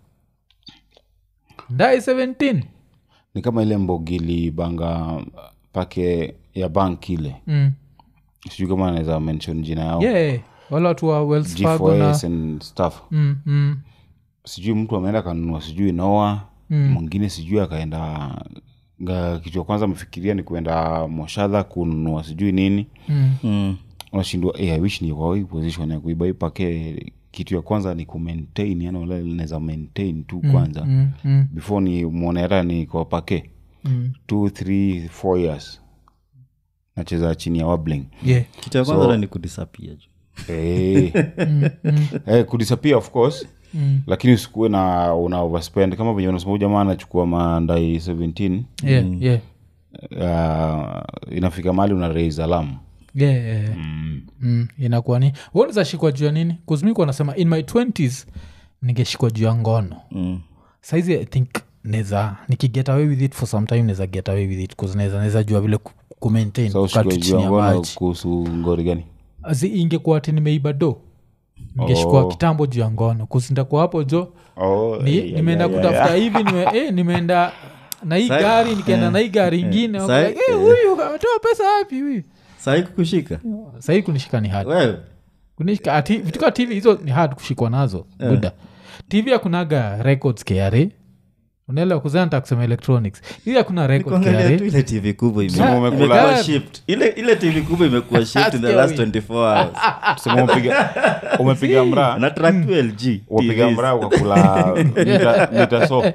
ndai 17 ni kama ile mbogili banga pake ya bank ile mm. sijui kama anaweza mention jina yao yeah wale watu wa wells fargo na g4s and stuff mm, mm, sijui mtu ameenda kanunua sijui noa Mm. mwingine sijui akaenda nga- kitu ya kwanza amefikiria ni kuenda moshadha kununua sijui nini mm. Mm. unashindwa eh, I wish ni kwa hii position ya kuiba hii pake kitu ya kwanza ni kumaintain yani wala linaweza maintain tu kwanza Mm, mm, before ni mwone hata ni kwa pake mm. two three four years nacheza chini ya wabling yeah kitu ya kwanza so, ni kudisapia ju eh, eh, kudisappear of course Mm. lakini usikuwe na una overspend kama venye unasema huyu jamaa anachukua mandai 17 yeah yeah uh, inafika mali una raise alarm yeah, yeah, yeah. Mm, inakuwa ni unaweza shikwa juu ya nini kuzmikuwa nasema in my 20s ningeshikwa juu ya ngono mm. saizi i think neza nikiget away with it for some time neza get away with it bcause neza neza jua vile ku- kumaintain sa kukaa tu usikue chini ya ngono maji kuhusu ngori gani Azi ingekuwa ati nimeiba do ningeshikwa Oh. kitambo juu ya ngono kusindakuwa hapo jo oh, ni, eh, nimeenda yeah, yeah, kutafuta hivi nime, eh, nimeenda na hii Sai- gari nikaenda na hii gari ingine wako Sai- like, eh, huyu ametoa pesa wapi huyu sahii kukushika sahii kunishika ni hard wewe kunishika ati vitu ka tv hizo ni hard kushikwa nazo buda tv akunaga records kra unaelewa kuzana nta kusema electronics hii hakuna record kuangalia tu kra ile tv kubwa ime- Sema umekula- imekuwa shipped. ile ile tv kubwa imekuwa shipped in the last 24 hours Tuseme umepiga umepiga mraa na track tu lg umepiga TVs. mraa ukakula mita, mita so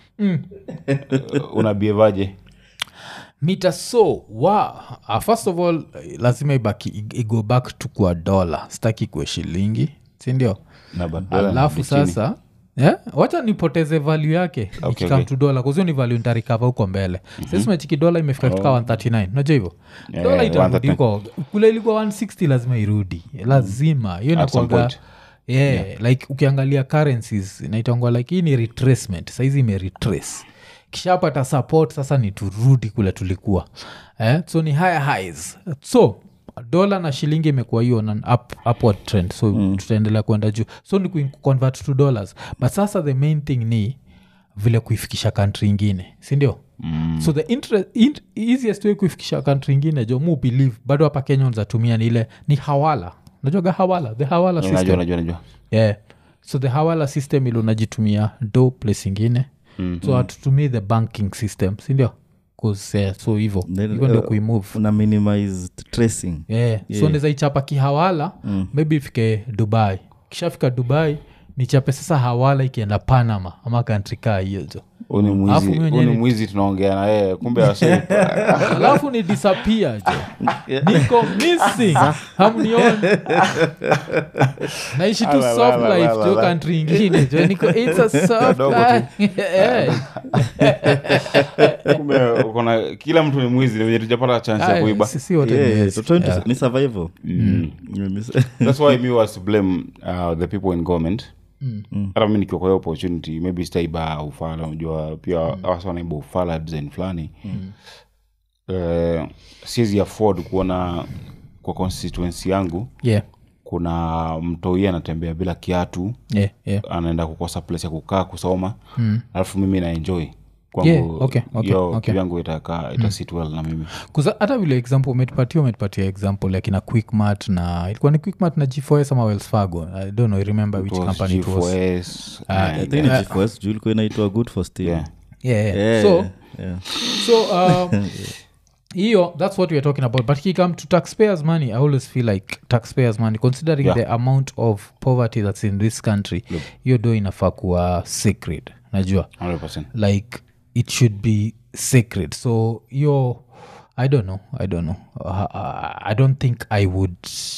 unabievaje mita so wa uh, first of all eh, lazima ibaki ig- igo back to kwa dola sitaki kuwe shilingi sindio na badala alafu ni chini. sasa yeah? wacha nipoteze value yake Okay, ikikam okay. to dola kuzio ni value ntarikava huko mbele mm-hmm. sasa mechiki dola imefika fika 139 unajua hivyo Yeah, dola yeah, itarudi 139. huko kule ilikuwa 160 lazima irudi lazima hiyo At some inakuaga point. yeah, like ukiangalia currencies inaitangwa like hii ni retracement saizi imeretrace kishapata support sasa ni turudi kule tulikuwa eh? so ni higher highs so dola na shilingi imekuwa hiyo na up, upward trend so mm. tutaendelea kwenda juu so ni kuconvert to dollars but sasa the main thing ni vile kuifikisha kantri ingine sindio mm. so the inter- in, easiest way kuifikisha kantri ingine jo mu believe bado hapa kenya unazatumia ni ile ni hawala najuaga hawala the hawala najua system najua najua yeah. so the hawala system ili unajitumia do place ingine mm. so hatutumii the banking system sindio 'Cause, yeah, so hivo Then, hivyo ndio uh, kuimove una minimize tracing yeah. so naweza ichapa kihawala mm. maybe ifike dubai kishafika dubai nichape sasa hawala ikienda panama ama kantri kaa hiyo jo Huyu ni Alafu mwizi mwenyewe huyu ni ni- mwizi tunaongea na yeye kumbe ase alafu ni disappear jo niko missing hamnioni naishi tu Ala, soft ala, life ala, jo ala. country ingine jo niko it's a soft Kadogo tu. life Yeah. kumbe uko na kila mtu ni mwizi ni venye tujapata chance ya Aya, kuiba si- si wote ni Yeah, wezi. so trying to- Yeah. ni survival Mm, mis- that's why me was to blame uh, the people in government hata mi nikiwa kwa hiyo opportunity maybe sitaiba ufala unajua pia wasa wanaiba ufala design fulani Eh, siwezi afford kuona kwa constituency yangu Yeah, kuna mtoi anatembea bila kiatu yeah, yeah. anaenda kukosa place ya kukaa kusoma alafu mimi na enjoy kwangu Yeah, okay, okay, hiyo okay. kivyangu itakaa itasit well na mimi Kuza- hata vile example umetupatia umetupatia example like na quickmat na ilikuwa ni quickmat na g4s ama wells fargo i don't know I remember which It was company it was G4S, Ah, and- I think ni G4S, juu ilikuwa inaitwa good for steam yeah. yeah, yeah. Yeah, so yeah. so um, hiyo that's what weare talking about but kikam to taxpayers money i always feel like taxpayers money considering Yeah. the amount of poverty that's in this country hiyo do inafaa kuwa sacred najua 100%. like it should be sacred so hiyo i don't know i don't know uh, uh, i don't think i would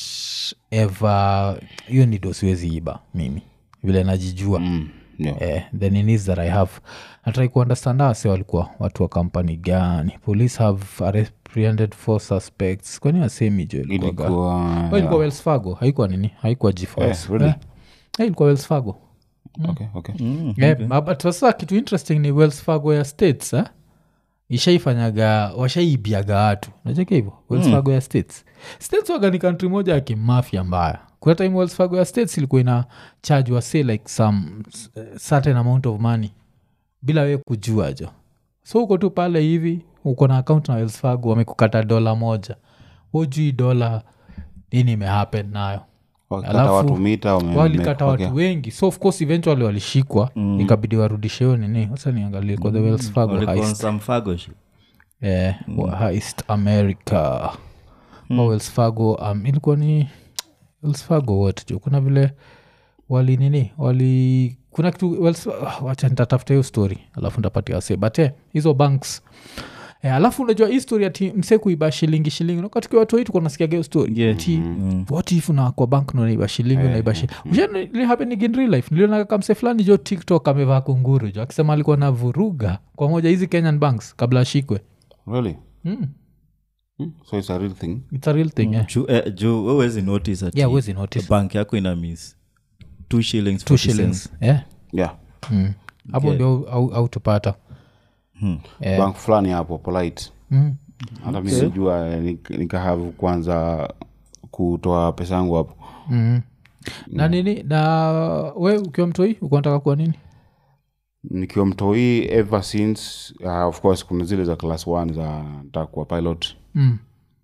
ever hiyo nido siwezi iba mimi vile najijua Mm, yeah. eh, the ninis that i have natrai kuundestand ase walikuwa watu wa kampani gani police have apprehended four suspects kwani wasemi jo ilikuwaga- ilikuwa Oh, ilikuwa wells fargo haikuwa nini haikuwa gfs Eh, really? eh, eh, ilikuwa wells fargo okay, okay. Eh, ma- but sasa kitu interesting ni wells fargo ya states eh? ishaifanyaga washaibiaga watu nacheka hivyo wells fargo ya states states waga ni kantri moja ya kimafia mbaya kuna time wells fargo ya states ilikuwa ina charge wase like some uh, certain amount of money bila we kujua jo so uko tu pale hivi uko na account na wells fargo wamekukata dola moja hujui dola nini imehappen nayo Wakikata Alafu, watu mita wame- walikata wame- watu wengi so of course eventually walishikwa mm. ikabidi warudishe hiyo nini sasa niangalie kwa the wells fargo Walikuwa on heist some fago shit. eh, wa heist america mm. wells fargo um, ilikuwa ni wells fargo what jo kuna vile wali nini wali kuna kitu wells, ah, wacha nitatafuta hiyo story alafu ntapatia wase but eh, hizo banks Eh, alafu unajua hii story ati mse kuiba shilingi shilingi nakatikia watu wetu kunasikiaga hiyo story Yeah. Ati, what if na kwa bank unaiba shilingi unaiba shilingi Ushaona happening in real life nilionaga kamse fulani jo tiktok amevaa kunguru jo akisema alikuwa na vuruga kwa moja hizi kenyan banks kabla ashikwe really mm. Hmm, so it's a real thing it's a real thing yeah. Juu- eh, juu wewezi notice ati Yeah, huwezi notice. bank yako ina miss two shillings two 40 shillings cents. yeah. yeah mm. hapo Okay. ndio au, au tupata Yeah. bank fulani hapo polite mm. hata mi sijua nikahavu kwanza kutoa pesa yangu hapo mm. na nini na we ukiwa mtoi ukunataka kuwa nini nikiwa mtoi ever since uh, of course kuna zile za class one za nataka kuwa pilot mm.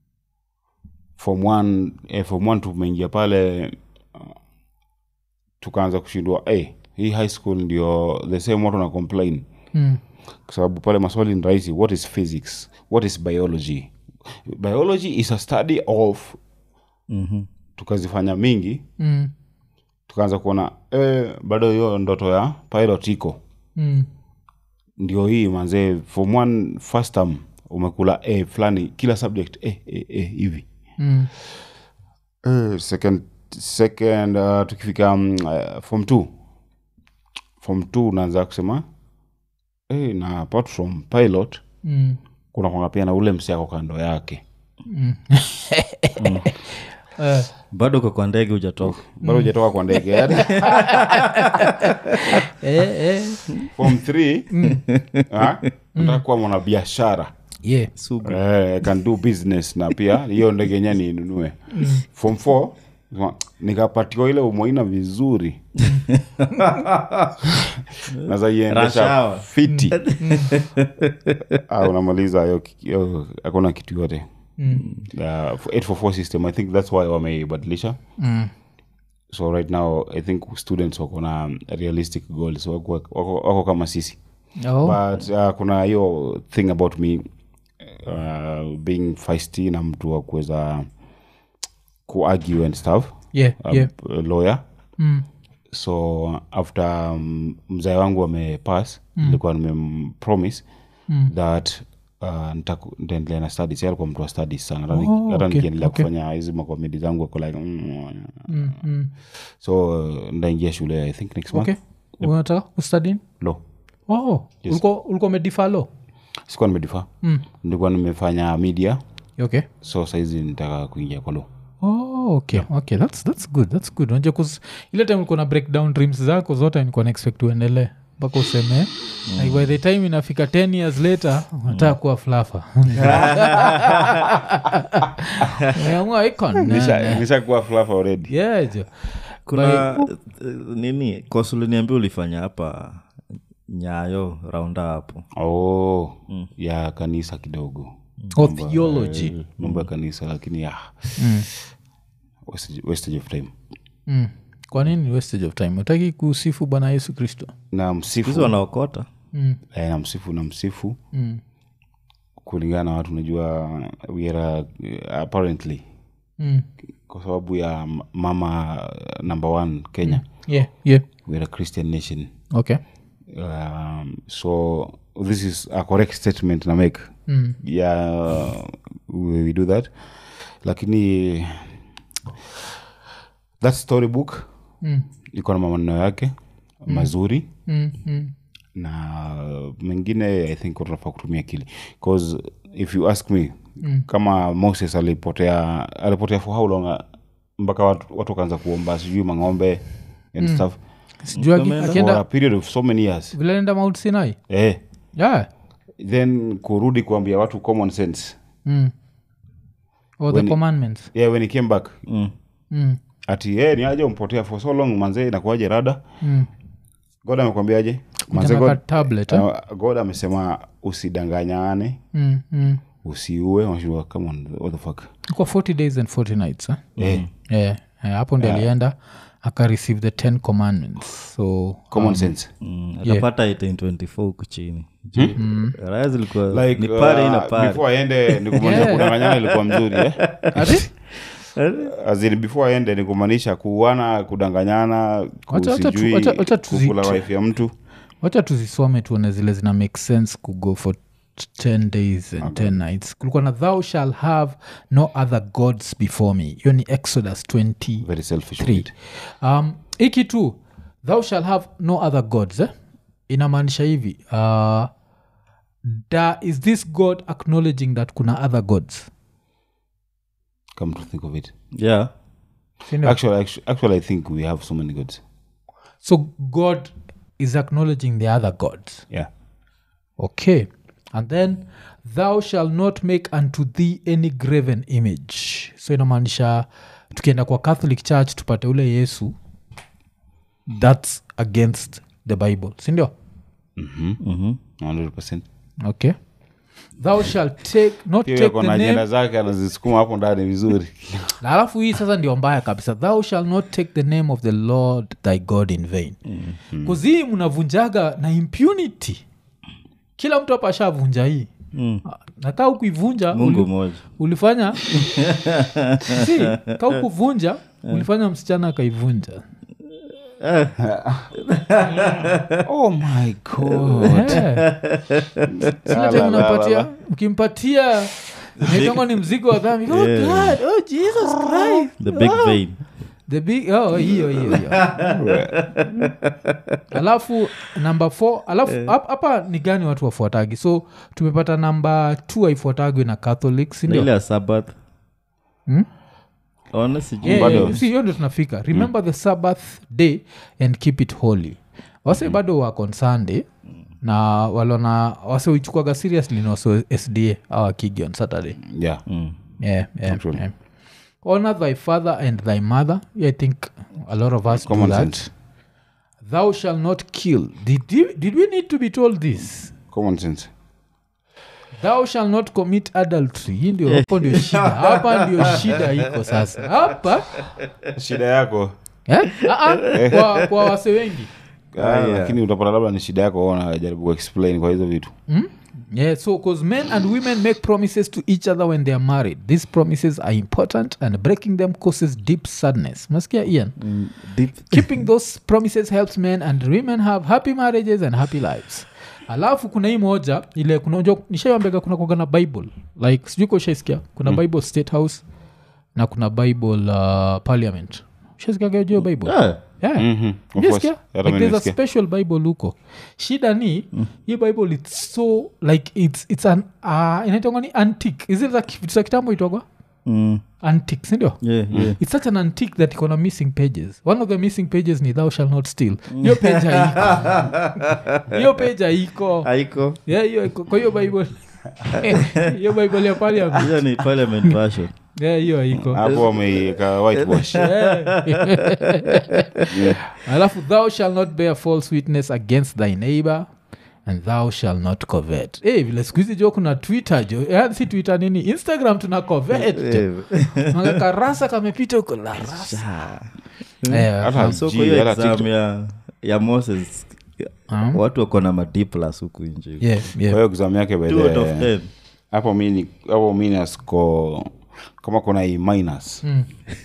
form one eh, form one tumeingia pale uh, tukaanza kushindwa hey, hii high school ndio the same watu na complain Mm. kwa sababu pale maswali ni rahisi what is physics what is biology biology is a study of Mhm. tukazifanya mingi Mm. tukaanza kuona eh, bado hiyo ndoto ya pilot iko Mm. ndio hii manzee form one first term umekula a fulani kila subject eh, eh, eh, hivi Mm. Eh, second second uh, tukifika um, uh, form two form two unaanza kusema eh, na apart from pilot Mm. kuna kwanga pia na ule msiako kando yake Eh, bado uko kwa ndege hujatoka bado hujatoka kwa ndege yaani eh, eh. form three ah, nataka kuwa mwanabiashara yeah. sugu eh, I can do business na pia hiyo ndege yenyewe niinunue form four sema, nikapatiwa ile umoina vizuri Rush nazaiendesha hour. fiti ah, unamaliza hiyo ki- hiyo hakuna kitu yote Uh, 844 system i think that's why wameibadilisha Mm. so right now i think students wako na realistic goals wako, wako, wako kama sisi Oh. but uh, kuna hiyo thing about me uh, being feisty na mtu wa kuweza kuargue and stuff yeah, um, yeah. lawyer Mm. so after um, mzae wangu amepass nilikuwa nimempromise Mm. that uh, nitaku- nitaendelea na studies Yeye alikuwa mtu wa studies sana hata ni- Oh, hata okay, nikiendelea okay. kufanya hizi makomedi zangu ako like mm, Mm. Mm. so uh, ndaingia shule i think next month okay unataka kustadin law oh ulikuwa ulikuwa umedifalo sikuwa nimedifaa mm. nilikuwa nimefanya media okay so saizi nitaka kuingia kwa law oh, okay okay that's, that's good that's good unajua 'cause ile time ulikuwa na breakdown dreams zako zote nilikuwa na expect uendelee mpaka useme like by the time inafika 10 years later unataka kuwa flafa umeamua icon Nisha- nishakuwa fluff already yeah jo kuna eh, nini kosuliniambia ulifanya hapa nyayo raunda hapo oh ya kanisa kidogo oh, theology Eh, mambo ya kanisa lakini ya mm. wastage- wastage of time Mm. kwa nini wastage of time utaki kusifu bwana yesu kristo na hizi msifu wanaokota mm. eh, na msifu na msifu Mm. kulingana na watu unajua we are, uh, apparently Mm. kwa sababu ya m- mama uh, number one kenya yeah yeah we are a christian nation okay um, so this is a correct statement na make Mm. yeah we, we do that lakini that storybook Mm. iko na maneno yake mazuri Mm. Mm. na mengine i think unafaa kutumia akili bcause if you ask me mm. kama moses alipotea alipotea for how long uh, mpaka watu, watu wakaanza kuomba sijui mang'ombe and mm. stuff sijui aki- Umeenda? for akienda a period of so many years vile enda mount sinai eh, yeah. then kurudi kuambia watu common sense mm. or the commandments yeah, when he came back Mm. mm. ati hey, ni aje umpotea for so long manzee inakuaje rada Mm. god amekwambiaje manzee Kujanga god, tablet eh? uh, god amesema usidanganyane mm. Mm. usiue unashindwa, come on what the fuck kwa 40 days and 40 nights eh? eh, yeah. yeah, hapo ndi alienda akareceive the 10 commandments so common sense Mm, atapata 1824 huku chini raya zilikuwa like ni pare ina uh, pare before aende ni kumaanisha Yeah. kudanganyana ilikuwa mzuri eh? Ati? As in, before aende ni kumaanisha kuana kudanganyana Wacha- wacha tu- kusijui wacha- wacha tuzi- kukula wife ya mtu wacha tuzisome tuone zile zina make sense kugo for 10 days and 10 nights kulikuwa na thou shall have no other gods before me hiyo ni exodus 20 very selfish Three. with it. um, iki tu thou shall have no other gods eh? inamaanisha hivi uh, da is this god acknowledging that kuna other gods come to think of it yeah Sindio? actually, actually, actually i think we have so many gods so god is acknowledging the other gods yeah okay and then thou shall not make unto thee any graven image so inamaanisha tukienda kwa catholic church tupate ule yesu thats against the bible sindio Mhm. 100 okay thou shall take not Pia take ako the na name ajenda zake anazisukuma hapo ndani vizuri na alafu hii sasa ndio mbaya kabisa thou shall not take the name of the lord thy god in vain kuzii mnavunjaga na impunity kila mtu hapa ashavunja hii Mm. nakaa ukuivunja mungu uli, moja ulifanya si ka ukuvunja ulifanya msichana akaivunja oh my god silate unampatia mkimpatia naitongo ni mzigo wa dhambi oh God, oh jesus christ the big vein the big oh hiyo hiyo hiyo alafu namba f alafu hap- hapa ni gani watu wafuatagi so tumepata namba t haifuatagwi na catholic na sindio ile ya sabath Hmm? ona sijui Yeah, Bado. yeah, si hiyo ndio tunafika remember the sabbath day and keep it holy wase bado wako on sunday na walona wase uichukuaga seriously na wase sda awakigi on saturday yeah Mm. yeah, yeah, Actually. yeah. honor thy father and thy mother i think a lot of us common do that sense thou shall not kill did, you, did we need to be told this common sense thou shall not commit adultery hii ndio hapo ndio shida hapa ndio shida iko sasa hapa shida yako eh? Ah, ah, kwa, kwa wase wengi Ah, yeah. lakini utapata labda ni shida yako unajaribu kuexplain kwa hizo vitu Yeah, so because men and women make promises to each other when they are married. These promises are important and breaking them causes deep sadness. Maskia Ian? Mm, deep Keeping those promises helps men and women have happy marriages and happy lives. alafu kuna hii moja ile kuna nishaiambega kuna kwaga na bible like sijui kashaisikia kuna bible state house na kuna bible uh, parliament shaisikiaga juu ya bible Ah, yeah. Mhm, of Umesikia? course. Hata like mimi there's a nimesikia. special bible huko shida ni hii bible its so like its, it's an uh, inaitangwa ni antique is it za ki- vitu za kitambo itogwa mm, antique sindio yeah, yeah. it's such an antique that iko na missing pages one of the missing pages ni thou shall not steal hiyo page haiko hiyo page haiko haiko yeah, hiyo haiko. kwa hiyo bible hiyo bible ya parliament hiyo ni parliament version yeah, hiyo haiko hapo wameiweka whitewash alafu thou shall not bear false witness against thy neighbor and thou shall not covet hey, vile siku hizi jo kuna twitter jo yani si twitter nini instagram tuna covet Eh, Maka karasa kamepita huko la rasa Eh, hata so G, kwa hiyo hata exam TikTok. ya, ya moses um, watu wako na madiplas huku nje yeah, kwa yeah. hiyo exam yake by Two the- out of ten. hapo mini hapo minus ko kama kuna i minus Mm.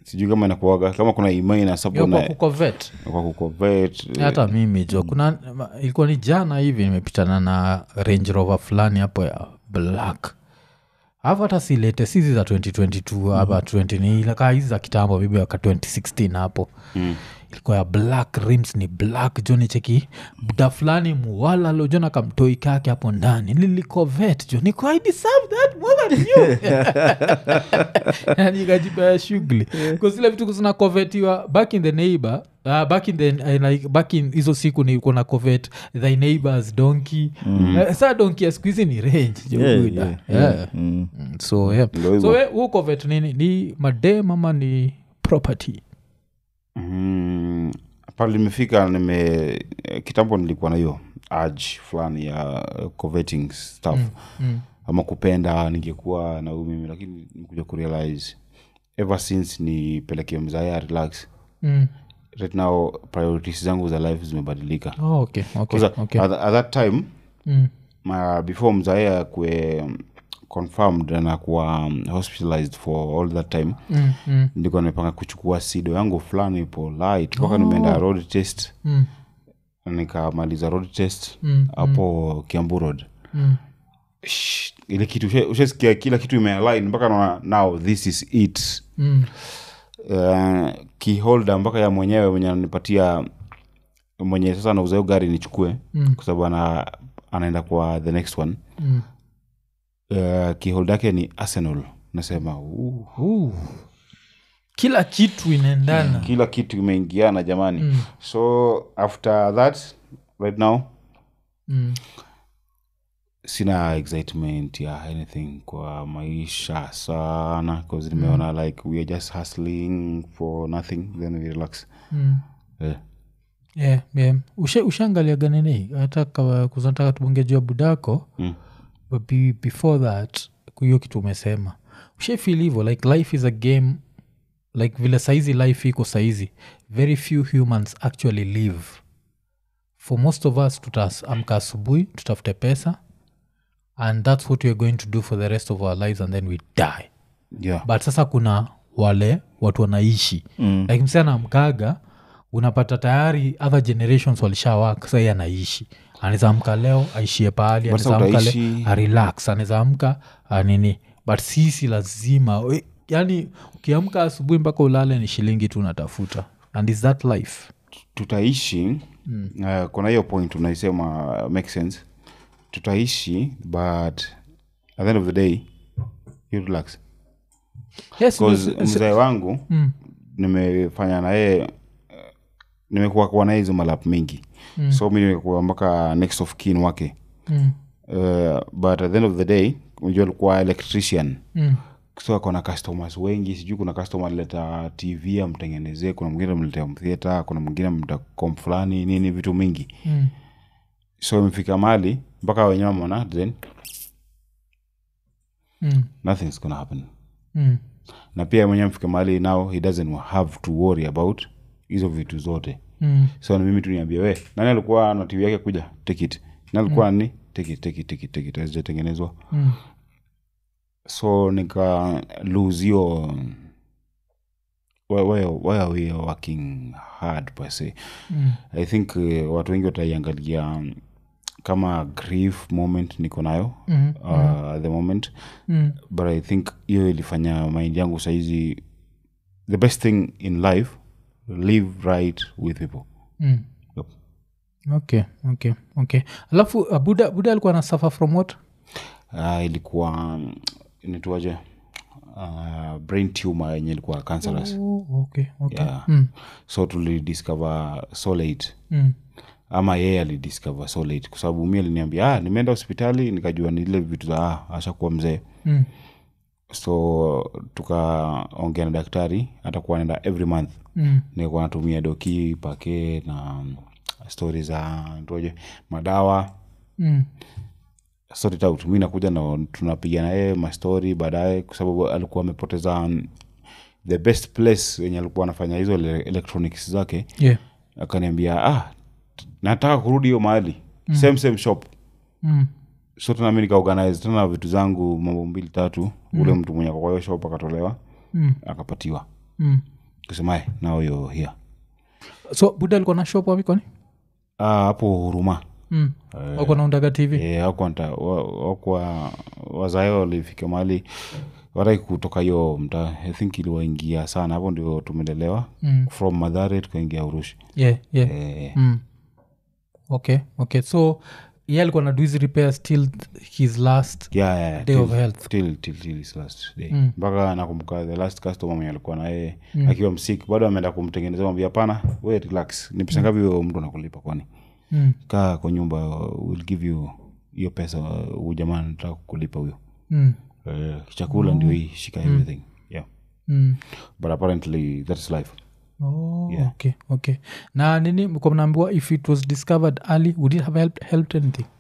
sijui kama inakuaga kama kuna imai na Yo, sapo kwa na kukovet kwa kucovet hata mimi jo kuna ilikuwa ni jana hivi nimepitana na range rover fulani hapo ya black alafu hata silete sizi za 2022 hapa 20 ni ile kaa hizi za kitambo bibi waka 2016 hapo mm. ilikuwa ya black rims ni black jo ni cheki buda fulani muwala lojona kamtoi kake hapo ndani lilikovet jo niko i deserve that more than you yani ikajipea shughuli kusile vitu zina kovetiwa back in the neighbor Uh, back in the uh, like back in hizo siku ni kuna covet thy neighbors donkey mm. uh, saa donkey ya siku hizi ni range jo Yeah, buda. yeah, Yeah. Mm. Mm, so yeah. Ndio hivyo. so we huu covet nini ni madem ama ni property mm, pale nimefika nime eh, kitambo nilikuwa na hiyo urge fulani ya uh, coveting stuff mm. ama kupenda ningekuwa na huyu mimi lakini nikuja kurealize ever since nipelekee mzaya relax Mm. right now priorities zangu za life zimebadilika Oh, okay, okay, 'Cause okay. at, at that time Mm. ma, before mzae akue um, confirmed na kuwa um, hospitalized for all that time Mm, mm, nilikuwa nimepanga kuchukua sido yangu fulani polite mpaka nimeenda road test mm, nikamaliza road test Mm, hapo kiambu road mm. Shh, ile kitu ushe- ushasikia kila kitu imealign mpaka naona now this is it Mm. uh, kiholda mpaka ya mwenyewe mwenye ananipatia mwenye sasa anauza hiyo gari nichukue Mm. kwa sababu ana, anaenda kwa the next one Mm. uh, kiholda yake ni arsenal nasema uh, Ooh. kila kitu inaendana kila kitu imeingiana jamani Mm. so after that right now mm. sina excitement ya anything kwa maisha sana bcause nimeona like we are just hustling for nothing then we relax Mm. yeah. yeah, yeah. Usha, ushaangalia ganini hata kawa- kuzataka tubonge juu ya budako Mm. but be, before that hiyo kitu umesema ushafil hivo like life is a game like vile saizi life iko saizi very few humans actually live for most of us tutaamka asubuhi tutafute pesa and that's what weare going to do for the rest of our lives and then we die Yeah. but sasa kuna wale watu wanaishi mm. like msee anamkaga unapata tayari other generations walishawak sahii anaishi anaweza amka leo aishie pahali But sasa anaweza amka utaishi- leo arelax anaweza amka ah, nini but sisi lazima we- yani ukiamka asubuhi mpaka ulale ni shilingi tu unatafuta and is that life tutaishi mm. uh, kuna hiyo point unaisema uh, make sense tutaishi but at the end of the day you relax yes, bcause yes, mzae wangu Mm. nimefanya na yeye uh, nimekuwa kuwa naye hizo malap mingi mm. so mi nimekuwa mpaka next of kin wake mm, uh, but at the end of the day unajua alikuwa electrician mm, so akona customers wengi sijui kuna customer alileta tv amtengenezee kuna mwingine amletea mtheata kuna mwingine amleta kom fulani nini vitu mingi mm, so imefika mali mpaka wenyewe mona then mm, nothing's gonna happen mm. na pia mwenyewe mfika mahali now he doesn't have to worry about hizo vitu zote Mm. so ni mimi tu niambia we nani alikuwa na tv yake kuja take it nani alikuwa mm. ni take it take it take it take it hazijatengenezwa Mm. so nika lose hiyo why, why, why are we working hard per se Mm. i think uh, watu wengi wataiangalia um, kama grief moment niko nayo Mm. uh, at the moment Mm. but i think hiyo ilifanya mind yangu saizi the best thing in life live right with people Mm. Yep. okay okay okay alafu uh, buda buda alikuwa na suffer from what uh, ilikuwa um, inaitwaje uh, brain tumor yenye ilikuwa cancerous oh, okay okay Yeah. mm. so tulidiscover so late Mm. ama yeye alidiscover so late kwa sababu mi aliniambia ah, nimeenda hospitali nikajua ni ile vitu za ah, ashakuwa mzee Mm. so tukaongea na daktari atakuwa naenda every month Mm. nilikuwa natumia doki pake na um, stori za toje madawa Mm. sort it out mi nakuja na tunapiga na yeye mastori baadaye kwa sababu alikuwa amepoteza um, the best place wenye alikuwa anafanya hizo ele- electronics zake yeah akaniambia ah, t- nataka kurudi hiyo mahali mm. same same shop mm. so tena mi nikaorganize tena vitu zangu mambo mbili tatu mm. ule mtu mwenye ako kwa hiyo shop akatolewa Mm. akapatiwa Mm. kusema "Eh, now you're here so buda alikuwa na shop wapi kwani Ah, hapo huruma mm. wako naundaga tv Eh, hakuwa nta- wa- wakwa wazae walifika mahali wataki kutoka hiyo mta i think iliwaingia sana hapo ndio tumelelewa Mm. from madhare tukaingia urushi yeah, yeah. eh, Mm. okay okay so ye alikuwa na do hizi repairs till his last yeah, yeah, day till- of health till- till- till his last day Mm. mpaka nakumbuka the last customer mwenye alikuwa na yeye akiwa msik bado ameenda kumtengeneza mwambia hapana we relax ni pesa ngapi huyo mtu anakulipa kwani mm. kaa kwa nyumba will give you hiyo pesa huyu jamaa nataka kulipa huyo Mm. Eh, chakula ndio hii shika everything yeah Mm. but apparently that's life Oh, Yeah. okay okay na nini mko mnaambiwa if it was discovered early would it have helped, helped anything